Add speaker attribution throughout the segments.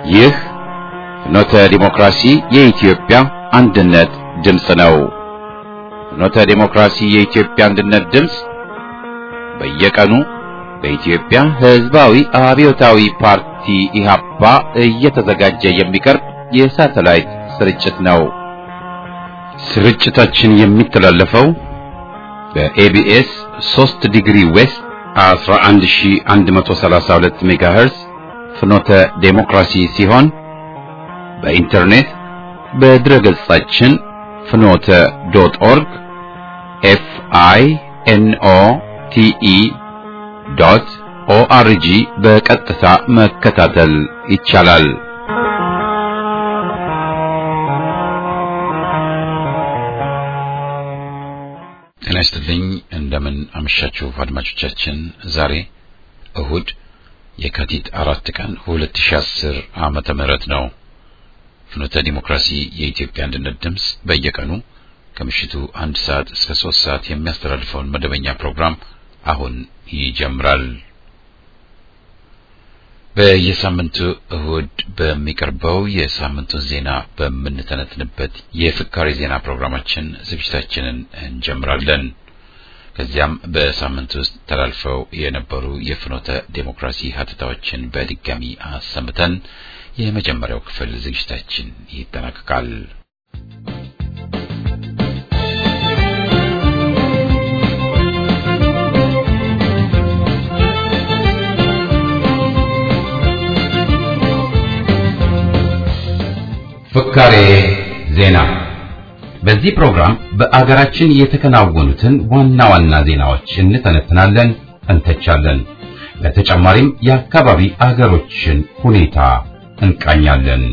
Speaker 1: ይህ ፍኖተ ዲሞክራሲ የኢትዮጵያ አንድነት ድምፅ ነው። ፍኖተ ዲሞክራሲ የኢትዮጵያ አንድነት ድምፅ በየቀኑ በኢትዮጵያ ሕዝባዊ አብዮታዊ ፓርቲ ኢህአፓ እየተዘጋጀ የሚቀርብ የሳተላይት ስርጭት ነው። ስርጭታችን የሚተላለፈው በኤቢኤስ 3 ዲግሪ ዌስት 11132 ሜጋሄርዝ ፍኖተ ዴሞክራሲ ሲሆን በኢንተርኔት በድረገጻችን ፍኖተ ዶት ኦርግ ኤፍ አይ ኤን ኦ ቲ ኢ ዶት ኦአርጂ በቀጥታ መከታተል ይቻላል። ጤና ይስጥልኝ። እንደምን አመሻችሁ አድማጮቻችን። ዛሬ እሁድ የካቲት አራት ቀን 2010 ዓመተ ምህረት ነው። ፍኖተ ዲሞክራሲ የኢትዮጵያ አንድነት ድምፅ በየቀኑ ከምሽቱ አንድ ሰዓት እስከ ሶስት ሰዓት የሚያስተላልፈውን መደበኛ ፕሮግራም አሁን ይጀምራል። በየሳምንቱ እሁድ በሚቀርበው የሳምንቱን ዜና በምንተነትንበት የፍካሪ ዜና ፕሮግራማችን ዝግጅታችንን እንጀምራለን። ከዚያም በሳምንት ውስጥ ተላልፈው የነበሩ የፍኖተ ዴሞክራሲ ሀተታዎችን በድጋሚ አሰምተን የመጀመሪያው ክፍል ዝግጅታችን ይጠናቀቃል። ፍካሬ ዜና። በዚህ ፕሮግራም በአገራችን የተከናወኑትን ዋና ዋና ዜናዎች እንተነትናለን፣ እንተቻለን። በተጨማሪም የአካባቢ አገሮችን ሁኔታ እንቃኛለን።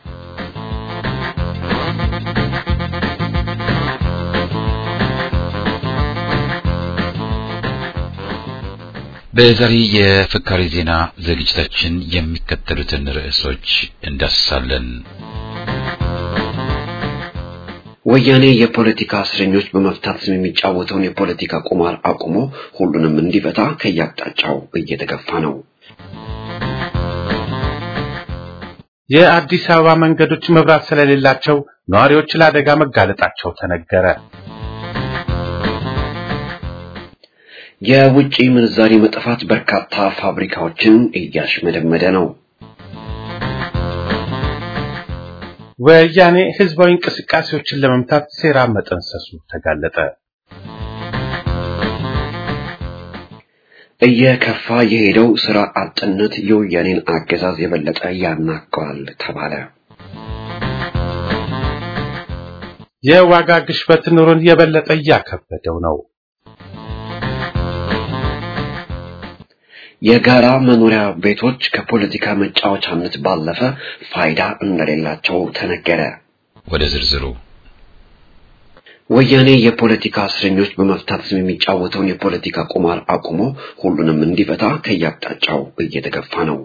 Speaker 1: በዛሬ የፍካሬ ዜና ዝግጅታችን የሚከተሉትን ርዕሶች እንዳስሳለን።
Speaker 2: ወያኔ የፖለቲካ እስረኞች በመፍታት ስም የሚጫወተውን የፖለቲካ ቁማር አቁሞ ሁሉንም እንዲፈታ ከየአቅጣጫው እየተገፋ ነው።
Speaker 3: የአዲስ አበባ መንገዶች መብራት ስለሌላቸው ነዋሪዎች ለአደጋ መጋለጣቸው ተነገረ።
Speaker 2: የውጭ ምንዛሪ መጥፋት በርካታ ፋብሪካዎችን እያሽመደመደ ነው።
Speaker 3: ወያኔ ህዝባዊ እንቅስቃሴዎችን ለመምታት ሴራ መጠንሰሱ ተጋለጠ።
Speaker 2: እየከፋ የሄደው ስራ አጥነት የወያኔን አገዛዝ የበለጠ ያናገዋል ተባለ።
Speaker 3: የዋጋ ግሽበት ኑሮን የበለጠ እያከበደው ነው።
Speaker 2: የጋራ መኖሪያ ቤቶች ከፖለቲካ መጫወቻነት ባለፈ ፋይዳ እንደሌላቸው ተነገረ።
Speaker 1: ወደ ዝርዝሩ
Speaker 2: ወያኔ የፖለቲካ እስረኞች በመፍታት ስም የሚጫወተውን የፖለቲካ ቁማር አቁሞ ሁሉንም እንዲፈታ ከየአቅጣጫው እየተገፋ ነው።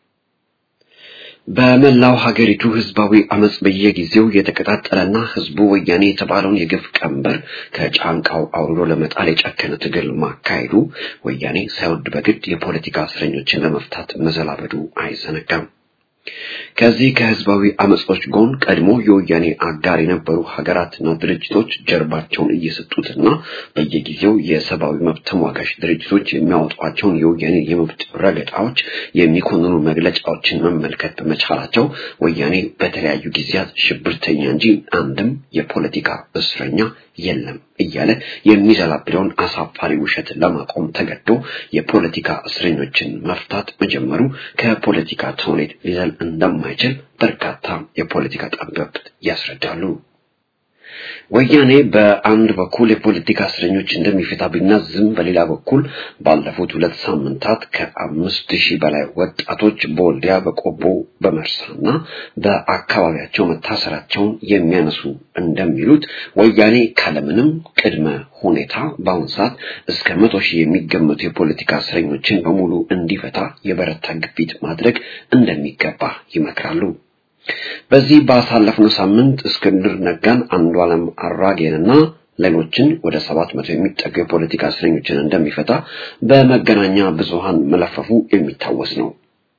Speaker 2: በመላው ሀገሪቱ ህዝባዊ አመጽ በየጊዜው የተቀጣጠለና ህዝቡ ወያኔ የተባለውን የግፍ ቀንበር ከጫንቃው አውርዶ ለመጣል የጨከነ ትግል ማካሄዱ ወያኔ ሳይወድ በግድ የፖለቲካ እስረኞችን ለመፍታት መዘላበዱ አይዘነጋም። ከዚህ ከህዝባዊ አመጾች ጎን ቀድሞ የወያኔ አጋር የነበሩ ሀገራትና ድርጅቶች ጀርባቸውን እየሰጡትና በየጊዜው የሰብአዊ መብት ተሟጋች ድርጅቶች የሚያወጧቸውን የወያኔ የመብት ረገጣዎች የሚኮንኑ መግለጫዎችን መመልከት በመቻላቸው ወያኔ በተለያዩ ጊዜያት ሽብርተኛ እንጂ አንድም የፖለቲካ እስረኛ የለም እያለ የሚዘላብደውን አሳፋሪ ውሸት ለማቆም ተገዶ የፖለቲካ እስረኞችን መፍታት መጀመሩ ከፖለቲካ ተውኔት ሊዘል እንደማይችል በርካታ የፖለቲካ ጠበብት ያስረዳሉ። ወያኔ በአንድ በኩል የፖለቲካ እስረኞች እንደሚፈታ ቢናዝም በሌላ በኩል ባለፉት ሁለት ሳምንታት ከአምስት ሺህ በላይ ወጣቶች በወልዲያ በቆቦ በመርሳና በአካባቢያቸው መታሰራቸውን የሚያነሱ እንደሚሉት ወያኔ ካለምንም ቅድመ ሁኔታ በአሁኑ ሰዓት እስከ መቶ ሺህ የሚገመቱ የፖለቲካ እስረኞችን በሙሉ እንዲፈታ የበረታ ግፊት ማድረግ እንደሚገባ ይመክራሉ። በዚህ ባሳለፍነው ሳምንት እስክንድር ነጋን፣ አንዱዓለም አራጌንና ሌሎችን ወደ ሰባት መቶ የሚጠጉ የፖለቲካ እስረኞችን እንደሚፈታ በመገናኛ ብዙሃን መለፈፉ የሚታወስ ነው።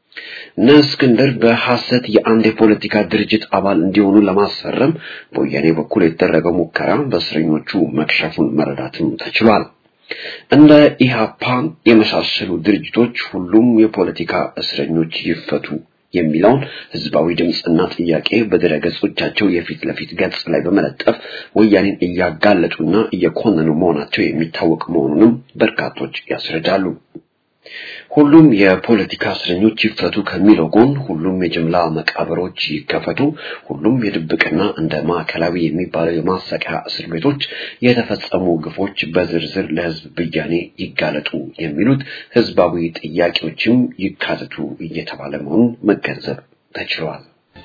Speaker 2: እነ እስክንድር በሐሰት የአንድ የፖለቲካ ድርጅት አባል እንዲሆኑ ለማስፈረም በወያኔ በኩል የተደረገው ሙከራ በእስረኞቹ መክሸፉን መረዳትም ተችሏል። እንደ ኢህአፓ የመሳሰሉ ድርጅቶች ሁሉም የፖለቲካ እስረኞች ይፈቱ የሚለውን ህዝባዊ ድምፅና ጥያቄ በድረ ገጾቻቸው የፊት ለፊት ገጽ ላይ በመለጠፍ ወያኔን እያጋለጡና እየኮነኑ መሆናቸው የሚታወቅ መሆኑንም በርካቶች ያስረዳሉ። ሁሉም የፖለቲካ እስረኞች ይፈቱ ከሚለው ጎን ሁሉም የጅምላ መቃብሮች ይከፈቱ፣ ሁሉም የድብቅና እንደ ማዕከላዊ የሚባለው የማሰቂያ እስር ቤቶች የተፈጸሙ ግፎች በዝርዝር ለህዝብ ብያኔ ይጋለጡ የሚሉት ህዝባዊ ጥያቄዎችም ይካተቱ እየተባለ መሆኑን መገንዘብ ተችሏል።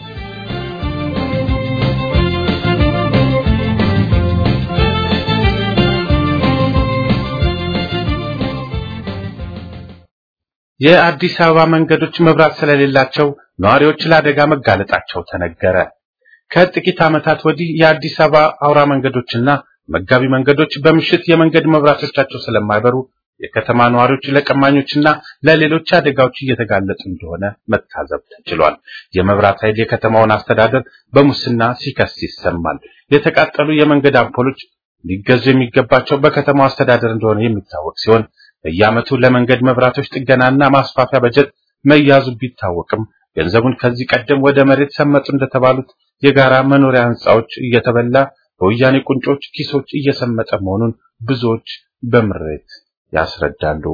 Speaker 3: የአዲስ አበባ መንገዶች መብራት ስለሌላቸው ነዋሪዎች ለአደጋ መጋለጣቸው ተነገረ። ከጥቂት ዓመታት ወዲህ የአዲስ አበባ አውራ መንገዶችና መጋቢ መንገዶች በምሽት የመንገድ መብራቶቻቸው ስለማይበሩ የከተማ ነዋሪዎች ለቀማኞችና ለሌሎች አደጋዎች እየተጋለጡ እንደሆነ መታዘብ ተችሏል። የመብራት ኃይል የከተማውን አስተዳደር በሙስና ሲከስ ይሰማል። የተቃጠሉ የመንገድ አምፖሎች ሊገዙ የሚገባቸው በከተማው አስተዳደር እንደሆነ የሚታወቅ ሲሆን በየዓመቱ ለመንገድ መብራቶች ጥገናና ማስፋፊያ በጀት መያዙ ቢታወቅም ገንዘቡን ከዚህ ቀደም ወደ መሬት ሰመጡ እንደተባሉት የጋራ መኖሪያ ህንጻዎች እየተበላ በወያኔ ቁንጮች ኪሶች እየሰመጠ መሆኑን ብዙዎች በምሬት ያስረዳሉ።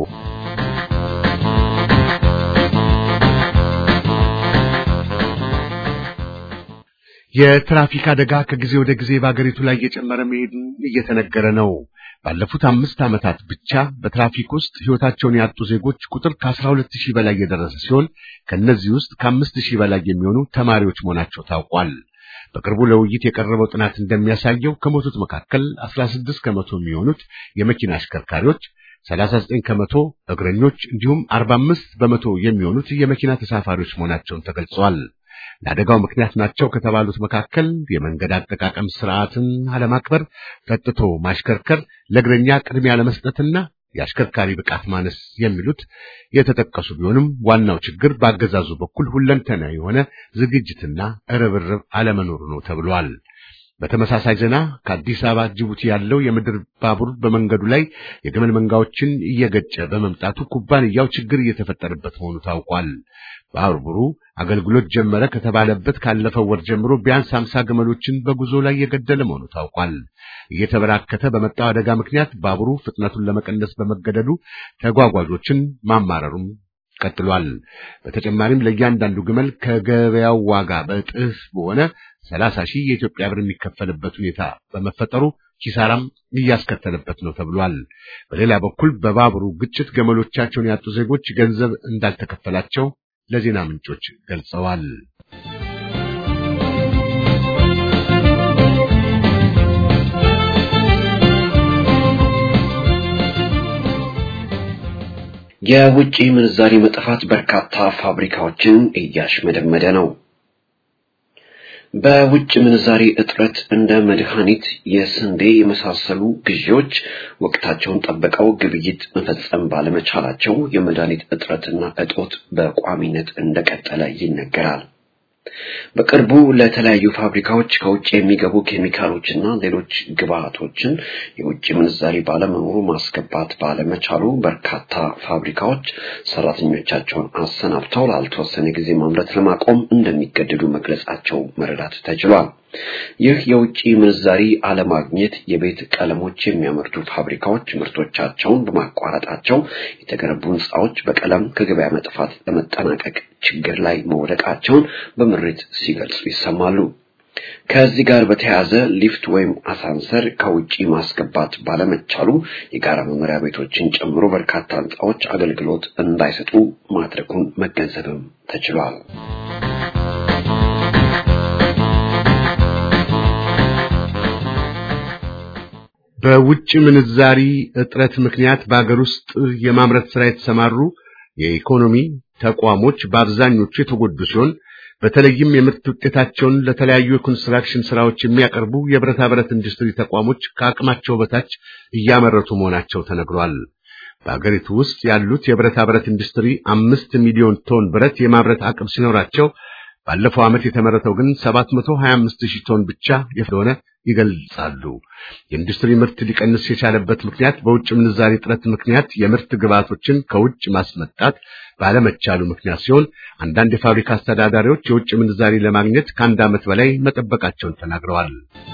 Speaker 4: የትራፊክ አደጋ ከጊዜ ወደ ጊዜ በአገሪቱ ላይ እየጨመረ መሄዱን እየተነገረ ነው። ባለፉት አምስት ዓመታት ብቻ በትራፊክ ውስጥ ሕይወታቸውን ያጡ ዜጎች ቁጥር ከአስራ ሁለት ሺህ በላይ የደረሰ ሲሆን ከእነዚህ ውስጥ ከአምስት ሺህ በላይ የሚሆኑ ተማሪዎች መሆናቸው ታውቋል። በቅርቡ ለውይይት የቀረበው ጥናት እንደሚያሳየው ከሞቱት መካከል አስራ ስድስት ከመቶ የሚሆኑት የመኪና አሽከርካሪዎች፣ ሰላሳ ዘጠኝ ከመቶ እግረኞች እንዲሁም አርባ አምስት በመቶ የሚሆኑት የመኪና ተሳፋሪዎች መሆናቸውን ተገልጿል። ለአደጋው ምክንያት ናቸው ከተባሉት መካከል የመንገድ አጠቃቀም ስርዓትን አለማክበር፣ ጠጥቶ ማሽከርከር፣ ለእግረኛ ቅድሚያ ለመስጠትና የአሽከርካሪ ብቃት ማነስ የሚሉት የተጠቀሱ ቢሆንም ዋናው ችግር በአገዛዙ በኩል ሁለንተና የሆነ ዝግጅትና ርብርብ አለመኖሩ ነው ተብሏል። በተመሳሳይ ዜና ከአዲስ አበባ ጅቡቲ ያለው የምድር ባቡር በመንገዱ ላይ የግመል መንጋዎችን እየገጨ በመምጣቱ ኩባንያው ችግር እየተፈጠረበት መሆኑ ታውቋል። ባቡሩ አገልግሎት ጀመረ ከተባለበት ካለፈው ወር ጀምሮ ቢያንስ አምሳ ግመሎችን በጉዞ ላይ የገደለ መሆኑ ታውቋል። እየተበራከተ በመጣው አደጋ ምክንያት ባቡሩ ፍጥነቱን ለመቀነስ በመገደዱ ተጓጓዦችን ማማረሩም ቀጥሏል። በተጨማሪም ለእያንዳንዱ ግመል ከገበያው ዋጋ በእጥፍ በሆነ ሰላሳ ሺህ የኢትዮጵያ ብር የሚከፈልበት ሁኔታ በመፈጠሩ ኪሳራም እያስከተለበት ነው ተብሏል። በሌላ በኩል በባቡሩ ግጭት ገመሎቻቸውን ያጡ ዜጎች ገንዘብ እንዳልተከፈላቸው ለዜና ምንጮች ገልጸዋል።
Speaker 2: የውጭ ምንዛሪ መጥፋት በርካታ ፋብሪካዎችን እያሽመደመደ ነው። በውጭ ምንዛሪ እጥረት እንደ መድኃኒት፣ የስንዴ የመሳሰሉ ግዢዎች ወቅታቸውን ጠብቀው ግብይት መፈጸም ባለመቻላቸው የመድኃኒት እጥረትና እጦት በቋሚነት እንደቀጠለ ይነገራል። በቅርቡ ለተለያዩ ፋብሪካዎች ከውጭ የሚገቡ ኬሚካሎችና ሌሎች ግብአቶችን የውጭ ምንዛሪ ባለመኖሩ ማስገባት ባለመቻሉ በርካታ ፋብሪካዎች ሰራተኞቻቸውን አሰናብተው ላልተወሰነ ጊዜ ማምረት ለማቆም እንደሚገደዱ መግለጻቸው መረዳት ተችሏል። ይህ የውጭ ምንዛሪ አለማግኘት የቤት ቀለሞች የሚያመርቱ ፋብሪካዎች ምርቶቻቸውን በማቋረጣቸው የተገነቡ ሕንፃዎች በቀለም ከገበያ መጥፋት ለመጠናቀቅ ችግር ላይ መውደቃቸውን በምሬት ሲገልጹ ይሰማሉ። ከዚህ ጋር በተያያዘ ሊፍት ወይም አሳንሰር ከውጪ ማስገባት ባለመቻሉ የጋራ መኖሪያ ቤቶችን ጨምሮ በርካታ ሕንፃዎች አገልግሎት እንዳይሰጡ ማድረጉን መገንዘብም ተችሏል።
Speaker 4: በውጭ ምንዛሪ እጥረት ምክንያት በአገር ውስጥ የማምረት ስራ የተሰማሩ የኢኮኖሚ ተቋሞች በአብዛኞቹ የተጎዱ ሲሆን በተለይም የምርት ውጤታቸውን ለተለያዩ የኮንስትራክሽን ስራዎች የሚያቀርቡ የብረታ ብረት ኢንዱስትሪ ተቋሞች ከአቅማቸው በታች እያመረቱ መሆናቸው ተነግሯል። በአገሪቱ ውስጥ ያሉት የብረታ ብረት ኢንዱስትሪ አምስት ሚሊዮን ቶን ብረት የማምረት አቅም ሲኖራቸው ባለፈው ዓመት የተመረተው ግን 725 ሺህ ቶን ብቻ እንደሆነ ይገልጻሉ። የኢንዱስትሪ ምርት ሊቀንስ የቻለበት ምክንያት በውጭ ምንዛሪ እጥረት ምክንያት የምርት ግብዓቶችን ከውጭ ማስመጣት ባለመቻሉ ምክንያት ሲሆን አንዳንድ የፋብሪካ አስተዳዳሪዎች የውጭ ምንዛሪ ለማግኘት ከአንድ ዓመት በላይ መጠበቃቸውን ተናግረዋል።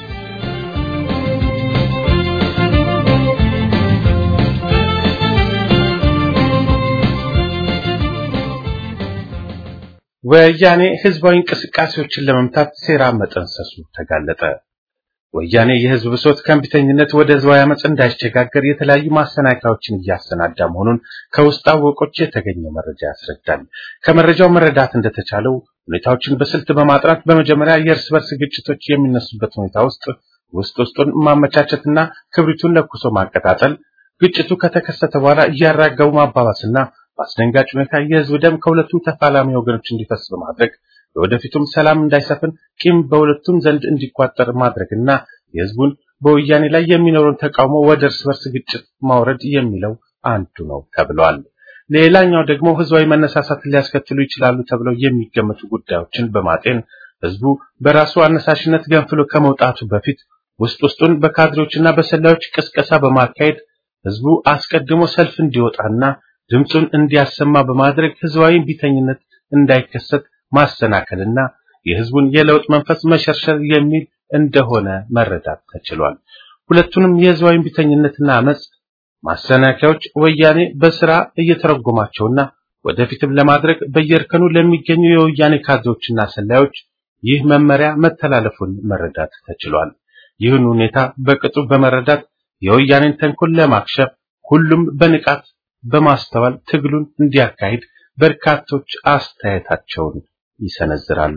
Speaker 3: ወያኔ ህዝባዊ እንቅስቃሴዎችን ለመምታት ሴራ መጠንሰሱ ተጋለጠ። ወያኔ የህዝብ ብሶት ከእምቢተኝነት ወደ ህዝባዊ አመፅ እንዳይሸጋገር የተለያዩ ማሰናከያዎችን እያሰናዳ መሆኑን ከውስጥ አወቆች የተገኘ መረጃ ያስረዳል። ከመረጃው መረዳት እንደተቻለው ሁኔታዎችን በስልት በማጥራት በመጀመሪያ የእርስ በርስ ግጭቶች የሚነሱበት ሁኔታ ውስጥ ውስጥ ውስጡን ማመቻቸትና ክብሪቱን ለኩሶ ማቀጣጠል፣ ግጭቱ ከተከሰተ በኋላ እያራገቡ ማባባስና በአስደንጋጭ ሁኔታ የህዝብ ደም ከሁለቱም ተፋላሚ ወገኖች እንዲፈስ በማድረግ ለወደፊቱም ሰላም እንዳይሰፍን ቂም በሁለቱም ዘንድ እንዲቋጠር ማድረግና የህዝቡን በወያኔ ላይ የሚኖረውን ተቃውሞ ወደ እርስ በርስ ግጭት ማውረድ የሚለው አንዱ ነው ተብሏል። ሌላኛው ደግሞ ህዝባዊ መነሳሳትን ሊያስከትሉ ይችላሉ ተብለው የሚገመቱ ጉዳዮችን በማጤን ህዝቡ በራሱ አነሳሽነት ገንፍሎ ከመውጣቱ በፊት ውስጥ ውስጡን በካድሬዎችና በሰላዮች ቅስቀሳ በማካሄድ ህዝቡ አስቀድሞ ሰልፍ እንዲወጣና ድምፁን እንዲያሰማ በማድረግ ህዝባዊ ቢተኝነት እንዳይከሰት ማሰናከልና የህዝቡን የለውጥ መንፈስ መሸርሸር የሚል እንደሆነ መረዳት ተችሏል። ሁለቱንም የህዝባዊ ቢተኝነትና አመጽ ማሰናከያዎች ወያኔ በስራ እየተረጎማቸውና ወደፊትም ለማድረግ በየእርከኑ ለሚገኙ የወያኔ ካድሬዎችና ሰላዮች ይህ መመሪያ መተላለፉን መረዳት ተችሏል። ይህን ሁኔታ በቅጡ በመረዳት የወያኔን ተንኮል ለማክሸፍ ሁሉም በንቃት በማስተዋል ትግሉን እንዲያካሂድ በርካቶች አስተያየታቸውን ይሰነዝራሉ።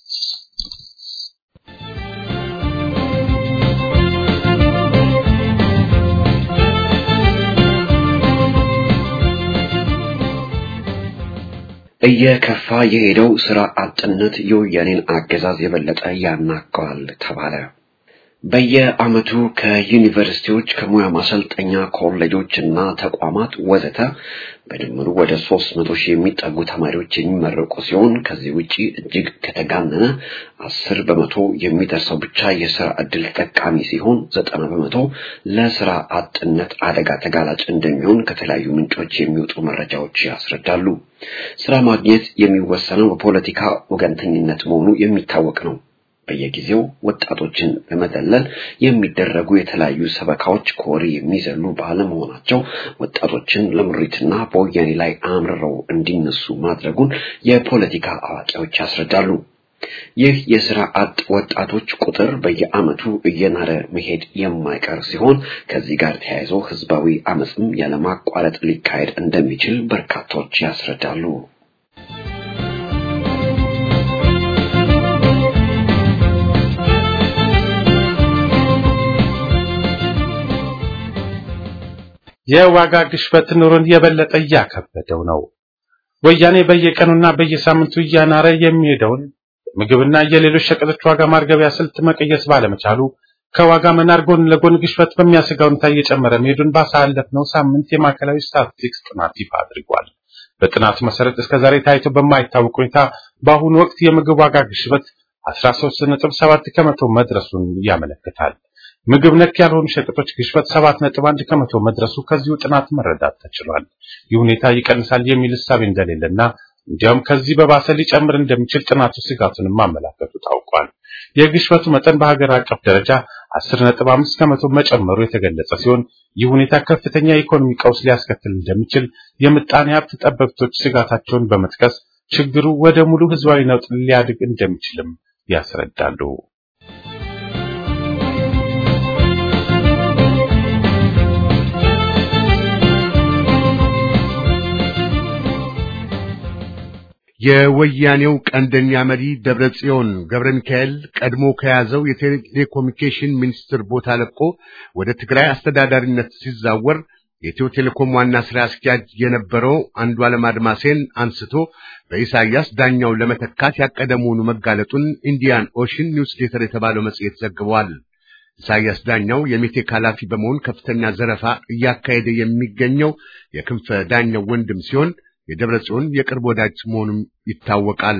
Speaker 2: እየከፋ የሄደው ስራ አጥነት የወያኔን አገዛዝ የበለጠ ያናገዋል ተባለ። በየዓመቱ ከዩኒቨርሲቲዎች ከሙያ ማሰልጠኛ ኮሌጆች እና ተቋማት ወዘተ በድምሩ ወደ ሦስት መቶ ሺህ የሚጠጉ ተማሪዎች የሚመረቁ ሲሆን ከዚህ ውጪ እጅግ ከተጋነነ አስር በመቶ የሚደርሰው ብቻ የስራ ዕድል ተጠቃሚ ሲሆን ዘጠና በመቶ ለስራ አጥነት አደጋ ተጋላጭ እንደሚሆን ከተለያዩ ምንጮች የሚወጡ መረጃዎች ያስረዳሉ። ስራ ማግኘት የሚወሰነው በፖለቲካ ወገንተኝነት መሆኑ የሚታወቅ ነው። በየጊዜው ወጣቶችን ለመደለል የሚደረጉ የተለያዩ ሰበካዎች ከወሬ የሚዘሉ ባለመሆናቸው ወጣቶችን ለምሪትና በወያኔ ላይ አምርረው እንዲነሱ ማድረጉን የፖለቲካ አዋቂዎች ያስረዳሉ። ይህ የስራ አጥ ወጣቶች ቁጥር በየዓመቱ እየናረ መሄድ የማይቀር ሲሆን ከዚህ ጋር ተያይዞ ህዝባዊ አመፅም ያለማቋረጥ ሊካሄድ እንደሚችል በርካቶች ያስረዳሉ።
Speaker 3: የዋጋ ግሽበት ኑሮን የበለጠ እያከበደው ነው። ወያኔ በየቀኑና በየሳምንቱ እያናረ የሚሄደውን ምግብና የሌሎች ሸቀጦች ዋጋ ማርገቢያ ስልት መቀየስ ባለመቻሉ ከዋጋ መናር ጎን ለጎን ግሽበት በሚያሰጋ ሁኔታ እየጨመረ መሄዱን ባሳለፍነው ሳምንት የማዕከላዊ ስታቲስቲክስ ጥናት ይፋ አድርጓል። በጥናቱ መሰረት እስከዛሬ ታይቶ በማይታወቅ ሁኔታ በአሁኑ ወቅት የምግብ ዋጋ ግሽበት 13.7 ከመቶ መድረሱን ያመለክታል። ምግብ ነክ ያልሆኑ ሸቀጦች ግሽበት 7.1 ከመቶ መድረሱ ከዚሁ ጥናት መረዳት ተችሏል። ይህ ሁኔታ ይቀንሳል የሚል እሳቤ እንደሌለና እንዲያውም ከዚህ በባሰ ሊጨምር እንደሚችል ጥናቱ ስጋቱን ማመላከቱ ታውቋል። የግሽበቱ መጠን በሀገር አቀፍ ደረጃ 10.5 ከመቶ መጨመሩ የተገለጸ ሲሆን ይህ ሁኔታ ከፍተኛ የኢኮኖሚ ቀውስ ሊያስከትል እንደሚችል የምጣኔ ሀብት ጠበብቶች ስጋታቸውን በመጥቀስ ችግሩ ወደ ሙሉ ህዝባዊ ነውጥ ሊያድግ እንደሚችልም ያስረዳሉ።
Speaker 4: የወያኔው ቀንደኛ መሪ ደብረጽዮን ገብረ ሚካኤል ቀድሞ ከያዘው የቴሌኮሙኒኬሽን ሚኒስትር ቦታ ለቆ ወደ ትግራይ አስተዳዳሪነት ሲዛወር የኢትዮ ቴሌኮም ዋና ስራ አስኪያጅ የነበረው አንዱዓለም አድማሴን አንስቶ በኢሳያስ ዳኛው ለመተካት ያቀደ መሆኑ መጋለጡን ኢንዲያን ኦሽን ኒውስሌተር የተባለው መጽሔት ዘግቧል። ኢሳያስ ዳኛው የሜቴክ ኃላፊ በመሆን ከፍተኛ ዘረፋ እያካሄደ የሚገኘው የክንፈ ዳኛው ወንድም ሲሆን የደብረ ጽዮን የቅርብ ወዳጅ መሆኑም ይታወቃል።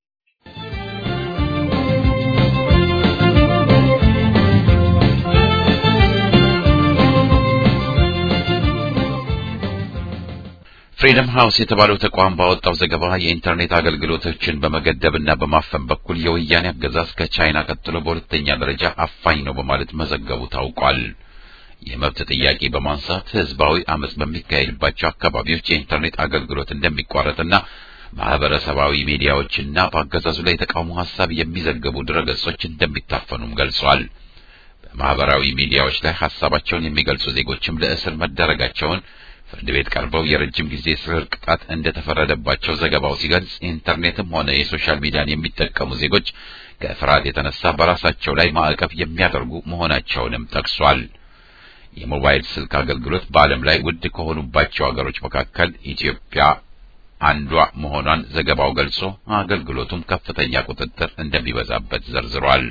Speaker 1: ፍሪደም ሃውስ የተባለው ተቋም ባወጣው ዘገባ የኢንተርኔት አገልግሎቶችን በመገደብና በማፈን በኩል የወያኔ አገዛዝ ከቻይና ቀጥሎ በሁለተኛ ደረጃ አፋኝ ነው በማለት መዘገቡ ታውቋል። የመብት ጥያቄ በማንሳት ህዝባዊ አመጽ በሚካሄድባቸው አካባቢዎች የኢንተርኔት አገልግሎት እንደሚቋረጥና ማህበረሰባዊ ሚዲያዎችና በአገዛዙ ላይ የተቃውሞ ሀሳብ የሚዘግቡ ድረገጾች እንደሚታፈኑም ገልጿል። በማህበራዊ ሚዲያዎች ላይ ሀሳባቸውን የሚገልጹ ዜጎችም ለእስር መዳረጋቸውን ፍርድ ቤት ቀርበው የረጅም ጊዜ እስር ቅጣት እንደተፈረደባቸው ዘገባው ሲገልጽ ኢንተርኔትም ሆነ የሶሻል ሚዲያን የሚጠቀሙ ዜጎች ከፍርሃት የተነሳ በራሳቸው ላይ ማዕቀብ የሚያደርጉ መሆናቸውንም ጠቅሷል። የሞባይል ስልክ አገልግሎት በዓለም ላይ ውድ ከሆኑባቸው ሀገሮች መካከል ኢትዮጵያ አንዷ መሆኗን ዘገባው ገልጾ አገልግሎቱም ከፍተኛ ቁጥጥር እንደሚበዛበት ዘርዝሯል።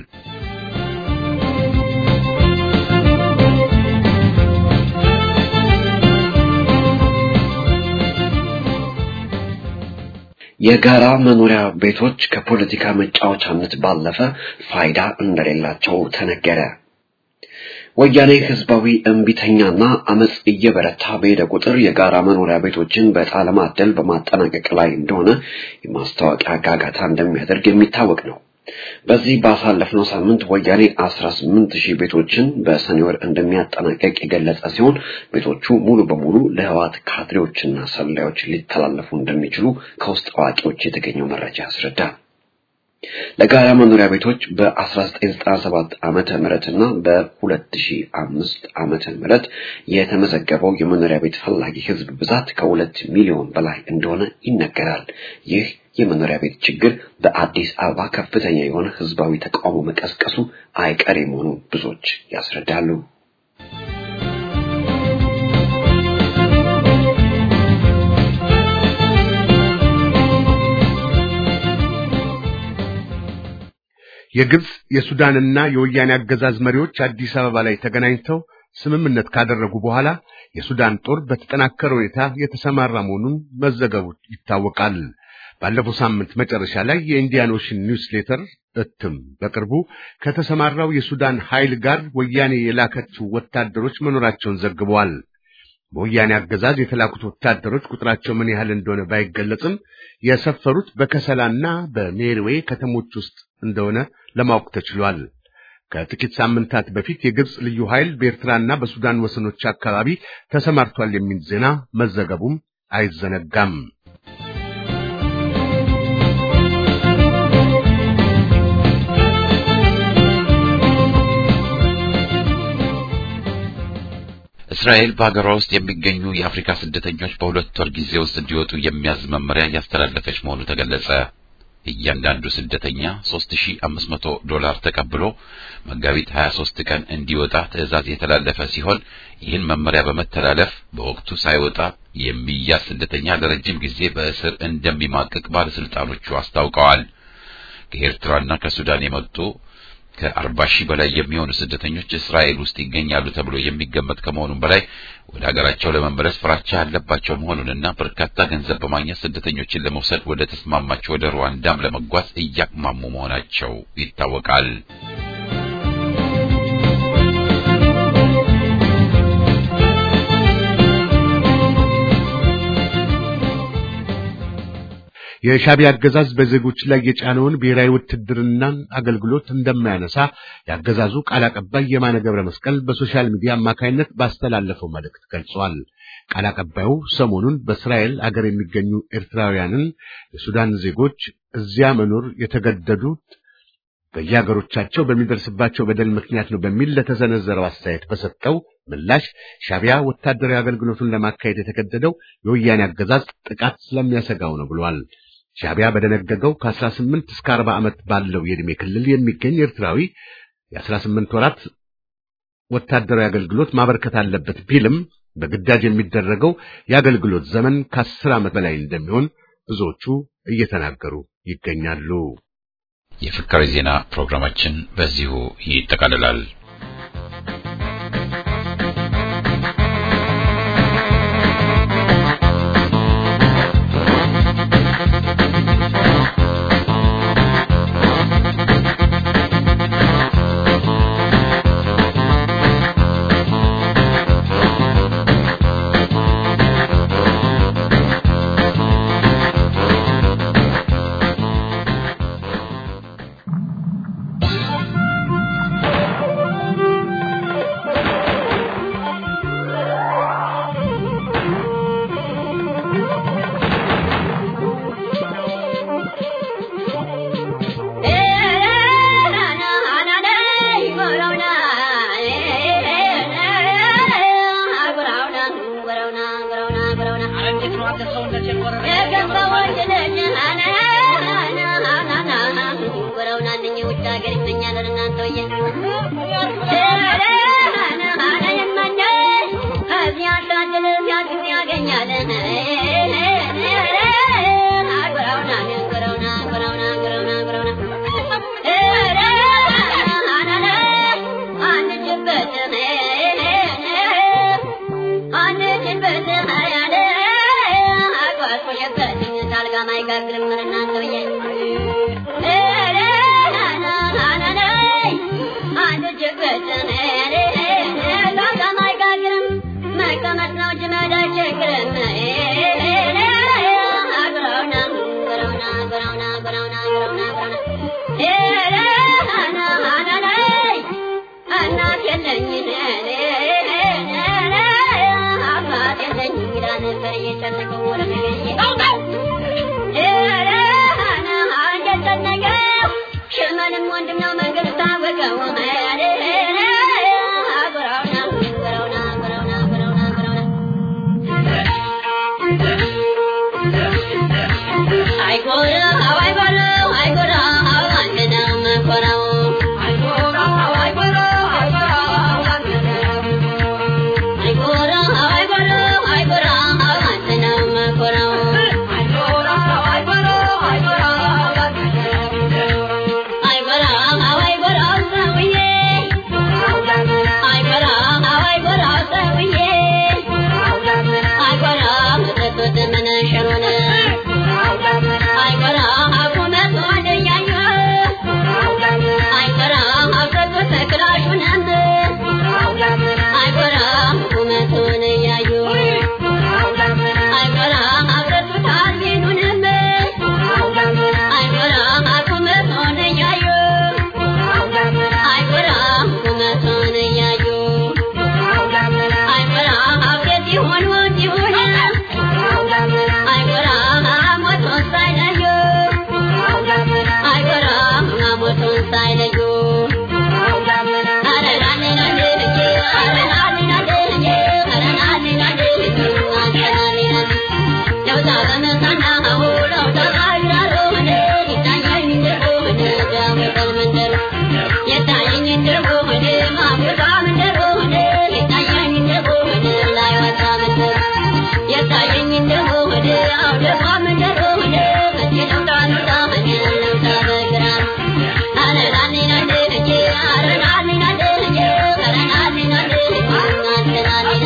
Speaker 2: የጋራ መኖሪያ ቤቶች ከፖለቲካ መጫወቻነት ባለፈ ፋይዳ እንደሌላቸው ተነገረ። ወያኔ ህዝባዊ እምቢተኛና አመጽ እየበረታ በሄደ ቁጥር የጋራ መኖሪያ ቤቶችን በዕጣ ለማደል በማጠናቀቅ ላይ እንደሆነ የማስታወቂያ ጋጋታ እንደሚያደርግ የሚታወቅ ነው። በዚህ ባሳለፍነው ሳምንት ወያኔ 18 ሺህ ቤቶችን በሰኔ ወር እንደሚያጠናቀቅ የገለጸ ሲሆን ቤቶቹ ሙሉ በሙሉ ለህዋት ካድሬዎችና ሰላዮች ሊተላለፉ እንደሚችሉ ከውስጥ አዋቂዎች የተገኘው መረጃ ያስረዳል። ለጋራ መኖሪያ ቤቶች በ1997 ዓመተ ምህረትና በ2005 ዓመተ ምህረት የተመዘገበው የመኖሪያ ቤት ፈላጊ ህዝብ ብዛት ከሁለት ሚሊዮን በላይ እንደሆነ ይነገራል። ይህ የመኖሪያ ቤት ችግር በአዲስ አበባ ከፍተኛ የሆነ ህዝባዊ ተቃውሞ መቀስቀሱ አይቀሬ መሆኑን ብዙዎች ያስረዳሉ።
Speaker 4: የግብጽ የሱዳንና የወያኔ አገዛዝ መሪዎች አዲስ አበባ ላይ ተገናኝተው ስምምነት ካደረጉ በኋላ የሱዳን ጦር በተጠናከረ ሁኔታ የተሰማራ መሆኑን መዘገቡ ይታወቃል። ባለፈው ሳምንት መጨረሻ ላይ የኢንዲያን ኦሽን ኒውስሌተር እትም በቅርቡ ከተሰማራው የሱዳን ኃይል ጋር ወያኔ የላከችው ወታደሮች መኖራቸውን ዘግበዋል። በወያኔ አገዛዝ የተላኩት ወታደሮች ቁጥራቸው ምን ያህል እንደሆነ ባይገለጽም የሰፈሩት በከሰላና በሜርዌ ከተሞች ውስጥ እንደሆነ ለማወቅ ተችሏል። ከጥቂት ሳምንታት በፊት የግብጽ ልዩ ኃይል በኤርትራና በሱዳን ወሰኖች አካባቢ ተሰማርቷል የሚል ዜና መዘገቡም አይዘነጋም።
Speaker 1: እስራኤል በሀገሯ ውስጥ የሚገኙ የአፍሪካ ስደተኞች በሁለት ወር ጊዜ ውስጥ እንዲወጡ የሚያዝ መመሪያ እያስተላለፈች መሆኑ ተገለጸ። እያንዳንዱ ስደተኛ 3500 ዶላር ተቀብሎ መጋቢት 23 ቀን እንዲወጣ ትዕዛዝ የተላለፈ ሲሆን ይህን መመሪያ በመተላለፍ በወቅቱ ሳይወጣ የሚያዝ ስደተኛ ለረጅም ጊዜ በእስር እንደሚማቅቅ ባለስልጣኖቹ አስታውቀዋል። ከኤርትራና ከሱዳን የመጡ ከአርባ ሺህ በላይ የሚሆኑ ስደተኞች እስራኤል ውስጥ ይገኛሉ ተብሎ የሚገመት ከመሆኑም በላይ ወደ ሀገራቸው ለመመለስ ፍራቻ ያለባቸው መሆኑንና በርካታ ገንዘብ በማግኘት ስደተኞችን ለመውሰድ ወደ ተስማማቸው ወደ ሩዋንዳም ለመጓዝ እያቅማሙ መሆናቸው ይታወቃል።
Speaker 4: የሻዕቢያ አገዛዝ በዜጎች ላይ የጫነውን ብሔራዊ ውትድርናን አገልግሎት እንደማያነሳ የአገዛዙ ቃል አቀባይ የማነ ገብረ መስቀል በሶሻል ሚዲያ አማካይነት ባስተላለፈው መልእክት ገልጿል። ቃል አቀባዩ ሰሞኑን በእስራኤል አገር የሚገኙ ኤርትራውያንን የሱዳን ዜጎች እዚያ መኖር የተገደዱት በየሀገሮቻቸው በሚደርስባቸው በደል ምክንያት ነው በሚል ለተሰነዘረው አስተያየት በሰጠው ምላሽ ሻዕቢያ ወታደራዊ አገልግሎቱን ለማካሄድ የተገደደው የወያኔ አገዛዝ ጥቃት ስለሚያሰጋው ነው ብሏል። ሻዕቢያ በደነገገው ከ18 እስከ 40 ዓመት ባለው የዕድሜ ክልል የሚገኝ ኤርትራዊ የ18 ወራት ወታደራዊ አገልግሎት ማበርከት አለበት ቢልም በግዳጅ የሚደረገው የአገልግሎት ዘመን ከ10 ዓመት በላይ እንደሚሆን ብዙዎቹ እየተናገሩ ይገኛሉ።
Speaker 1: የፍካሪ ዜና ፕሮግራማችን በዚሁ ይጠቃልላል።
Speaker 5: ሀገር ይመኛል እናንተውዬ እዚያ ሳድል ሲያግዝ ያገኛል አጉረውና ጉረውና ጉረውና ጉረውና ጉረውና አንችበትም አንችበትም ያለ አጓዝኩሽበትም ታልጋ ማይጋግርም እናንተውዬ አንችበትም ታልጋ ማይጋግርም መቀመጥ ነው እንጂ መሄድ አይቸግርም ጉረውና ጉረውና ጉረውና ጉረውና ጉረውና ጉረውና እናት የለኝ አባት የለኝ እንግዳ ነበር እየጨነቀው ወደ እየጨነቀው ሽመልም ወንድም ነው መንገድ ታወቀው ጉረውና ጉረውና ጉረውና ጉረውና ጉረውና አይጎራው አይጎራው አይጎራው አንድ ነው መኮራው አይጎራው አይጎራው አይጎራው አንድ ነው አይጎራው አይጎራው አይጎራው አንድ ነው መኮራው አይጎራው አይጎራው አይጎራው አንድ ነው አይጎራው አይጎራው ሰውዬ አይጎራው አይጎራው ሰውዬ አይጎራው መጠጦት መነሸሩን አይጎራ አቁመት ወደያዩ አይጎራ አብረቱ ተክላሹንም አይጎራ ቁመቱን እያዩ አይጎራ አብረቱ ታዚኑንም አይጎራ ቁመቱን እያዩ አይጎራ ቁመቱን እያዩ አይጎራ አብረት ይሆን ወንድ ይሆን አይጎራ ሞቱን ሳይለዩ አይጎራ ሞቱን ሳይለዩ የታየኝ እንደሆነ ማሙዛ እንደሆነ የታየኝ እንደሆነ ላይ ወጣ መንደር የታየኝ እንደሆነ አውደማም እንደሆነ በችለው ዳኑታ መኛለው ታበግራ አረናኒና ደህጄ አረናኒና ደህጄ አረናኒና ደህጄ አረናኒና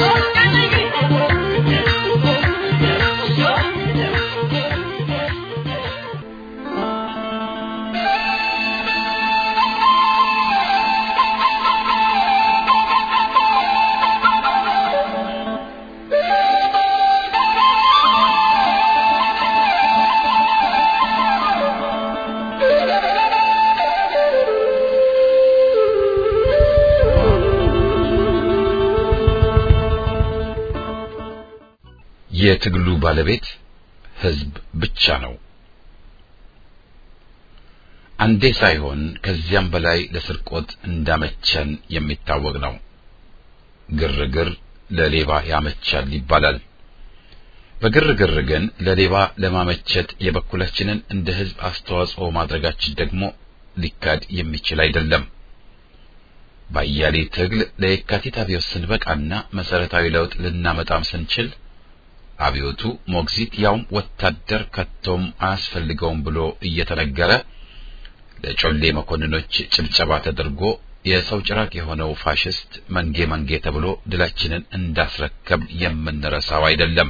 Speaker 1: የትግሉ ባለቤት ህዝብ ብቻ ነው። አንዴ ሳይሆን ከዚያም በላይ ለስርቆት እንዳመቸን የሚታወቅ ነው። ግርግር ለሌባ ያመቻል ይባላል። በግርግር ግን ለሌባ ለማመቸት የበኩላችንን እንደ ህዝብ አስተዋጽኦ ማድረጋችን ደግሞ ሊካድ የሚችል አይደለም። ባያሌ ትግል ለየካቲት አብዮት ስንበቃና መሰረታዊ ለውጥ ልናመጣም ስንችል አብዮቱ ሞግዚት ያውም ወታደር ከቶም አያስፈልገውም ብሎ እየተነገረ ለጮሌ መኮንኖች ጭብጨባ ተደርጎ የሰው ጭራቅ የሆነው ፋሽስት መንጌ መንጌ ተብሎ ድላችንን እንዳስረከብ የምንረሳው አይደለም።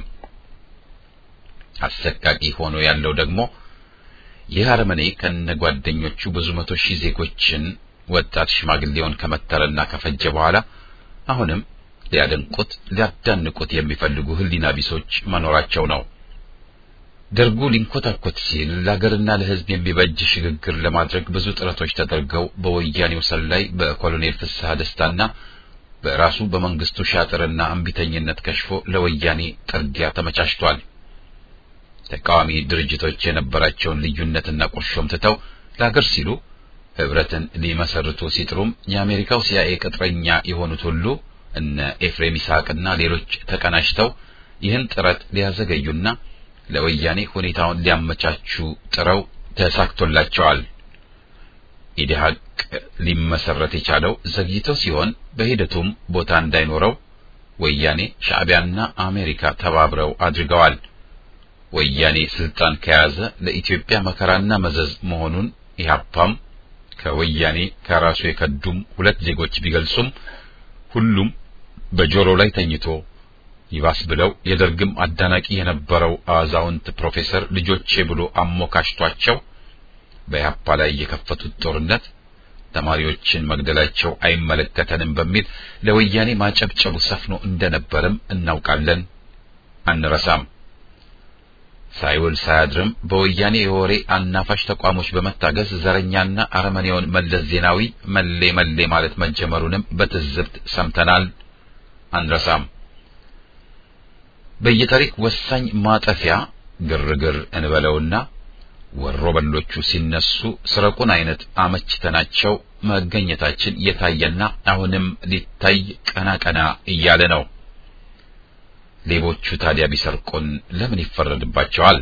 Speaker 1: አሰቃቂ ሆኖ ያለው ደግሞ ይህ አረመኔ ከነጓደኞቹ ብዙ መቶ ሺህ ዜጎችን ወጣት ሽማግሌውን ከመተረና ከፈጀ በኋላ አሁንም ሊያደንቁት ሊያዳንቁት የሚፈልጉ ህሊና ቢሶች መኖራቸው ነው። ደርጉ ሊንኮታኮት ሲል ለሀገርና ለሕዝብ የሚበጅ ሽግግር ለማድረግ ብዙ ጥረቶች ተደርገው በወያኔው ሰላይ በኮሎኔል ፍስሐ ደስታና በራሱ በመንግስቱ ሻጥርና እምቢተኝነት ከሽፎ ለወያኔ ጥርጊያ ተመቻችቷል። ተቃዋሚ ድርጅቶች የነበራቸውን ልዩነትና ቁርሾም ትተው ለሀገር ሲሉ ህብረትን ሊመሰርቱ ሲጥሩም የአሜሪካው ሲአይኤ ቅጥረኛ የሆኑት ሁሉ እነ ኤፍሬም ይስሐቅና ሌሎች ተቀናጅተው ይህን ጥረት ሊያዘገዩና ለወያኔ ሁኔታውን ሊያመቻቹ ጥረው ተሳክቶላቸዋል። ኢዲሃቅ ሊመሰረት የቻለው ዘግይቶ ሲሆን በሂደቱም ቦታ እንዳይኖረው ወያኔ ሻዕቢያና አሜሪካ ተባብረው አድርገዋል። ወያኔ ስልጣን ከያዘ ለኢትዮጵያ መከራና መዘዝ መሆኑን ኢህአፓም ከወያኔ ከራሱ የከዱም ሁለት ዜጎች ቢገልጹም ሁሉም በጆሮ ላይ ተኝቶ ይባስ ብለው የደርግም አዳናቂ የነበረው አዛውንት ፕሮፌሰር ልጆቼ ብሎ አሞካሽቷቸው በኢህአፓ ላይ የከፈቱት ጦርነት ተማሪዎችን መግደላቸው አይመለከተንም በሚል ለወያኔ ማጨብጨቡ ሰፍኖ እንደነበርም እናውቃለን፣ አንረሳም። ሳይውል ሳያድርም በወያኔ የወሬ አናፋሽ ተቋሞች በመታገዝ ዘረኛና አረመኔውን መለስ ዜናዊ መሌ መሌ ማለት መጀመሩንም በትዝብት ሰምተናል፣ አንረሳም። በየታሪክ ወሳኝ ማጠፊያ ግርግር እንበለውና ወሮ በሎቹ ሲነሱ ስረቁን አይነት አመችተናቸው መገኘታችን የታየና አሁንም ሊታይ ቀና ቀና እያለ ነው። ሌቦቹ ታዲያ ቢሰርቁን ለምን ይፈረድባቸዋል?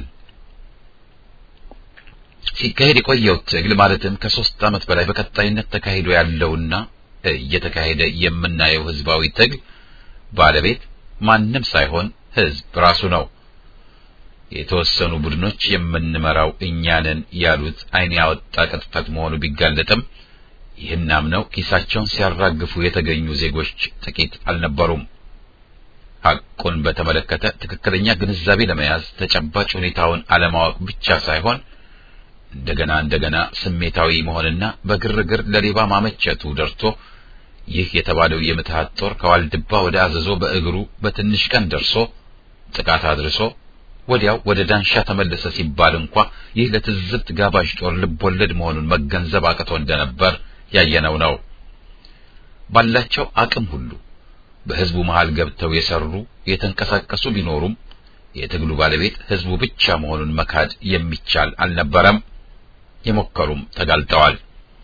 Speaker 1: ሲካሄድ የቆየው ትግል ማለትም ከሶስት ዓመት በላይ በቀጣይነት ተካሂዶ ያለውና እየተካሄደ የምናየው ህዝባዊ ትግል ባለቤት ማንም ሳይሆን ህዝብ ራሱ ነው። የተወሰኑ ቡድኖች የምንመራው እኛንን ያሉት ዓይን ያወጣ ቅጥፈት መሆኑ ቢጋለጥም ይህን አምነው ኪሳቸውን ሲያራግፉ የተገኙ ዜጎች ጥቂት አልነበሩም። ሐቁን በተመለከተ ትክክለኛ ግንዛቤ ለመያዝ ተጨባጭ ሁኔታውን አለማወቅ ብቻ ሳይሆን እንደገና እንደገና ስሜታዊ መሆንና በግርግር ለሌባ ማመቸቱ ደርቶ ይህ የተባለው የምትሃት ጦር ከዋልድባ ወደ አዘዞ በእግሩ በትንሽ ቀን ደርሶ ጥቃት አድርሶ ወዲያው ወደ ዳንሻ ተመለሰ ሲባል እንኳ ይህ ለትዝብት ጋባዥ ጦር ልቦለድ መሆኑን መገንዘብ አቅቶ እንደነበር ያየነው ነው። ባላቸው አቅም ሁሉ በህዝቡ መሃል ገብተው የሰሩ የተንቀሳቀሱ ቢኖሩም የትግሉ ባለቤት ህዝቡ ብቻ መሆኑን መካድ የሚቻል አልነበረም። የሞከሩም ተጋልጠዋል።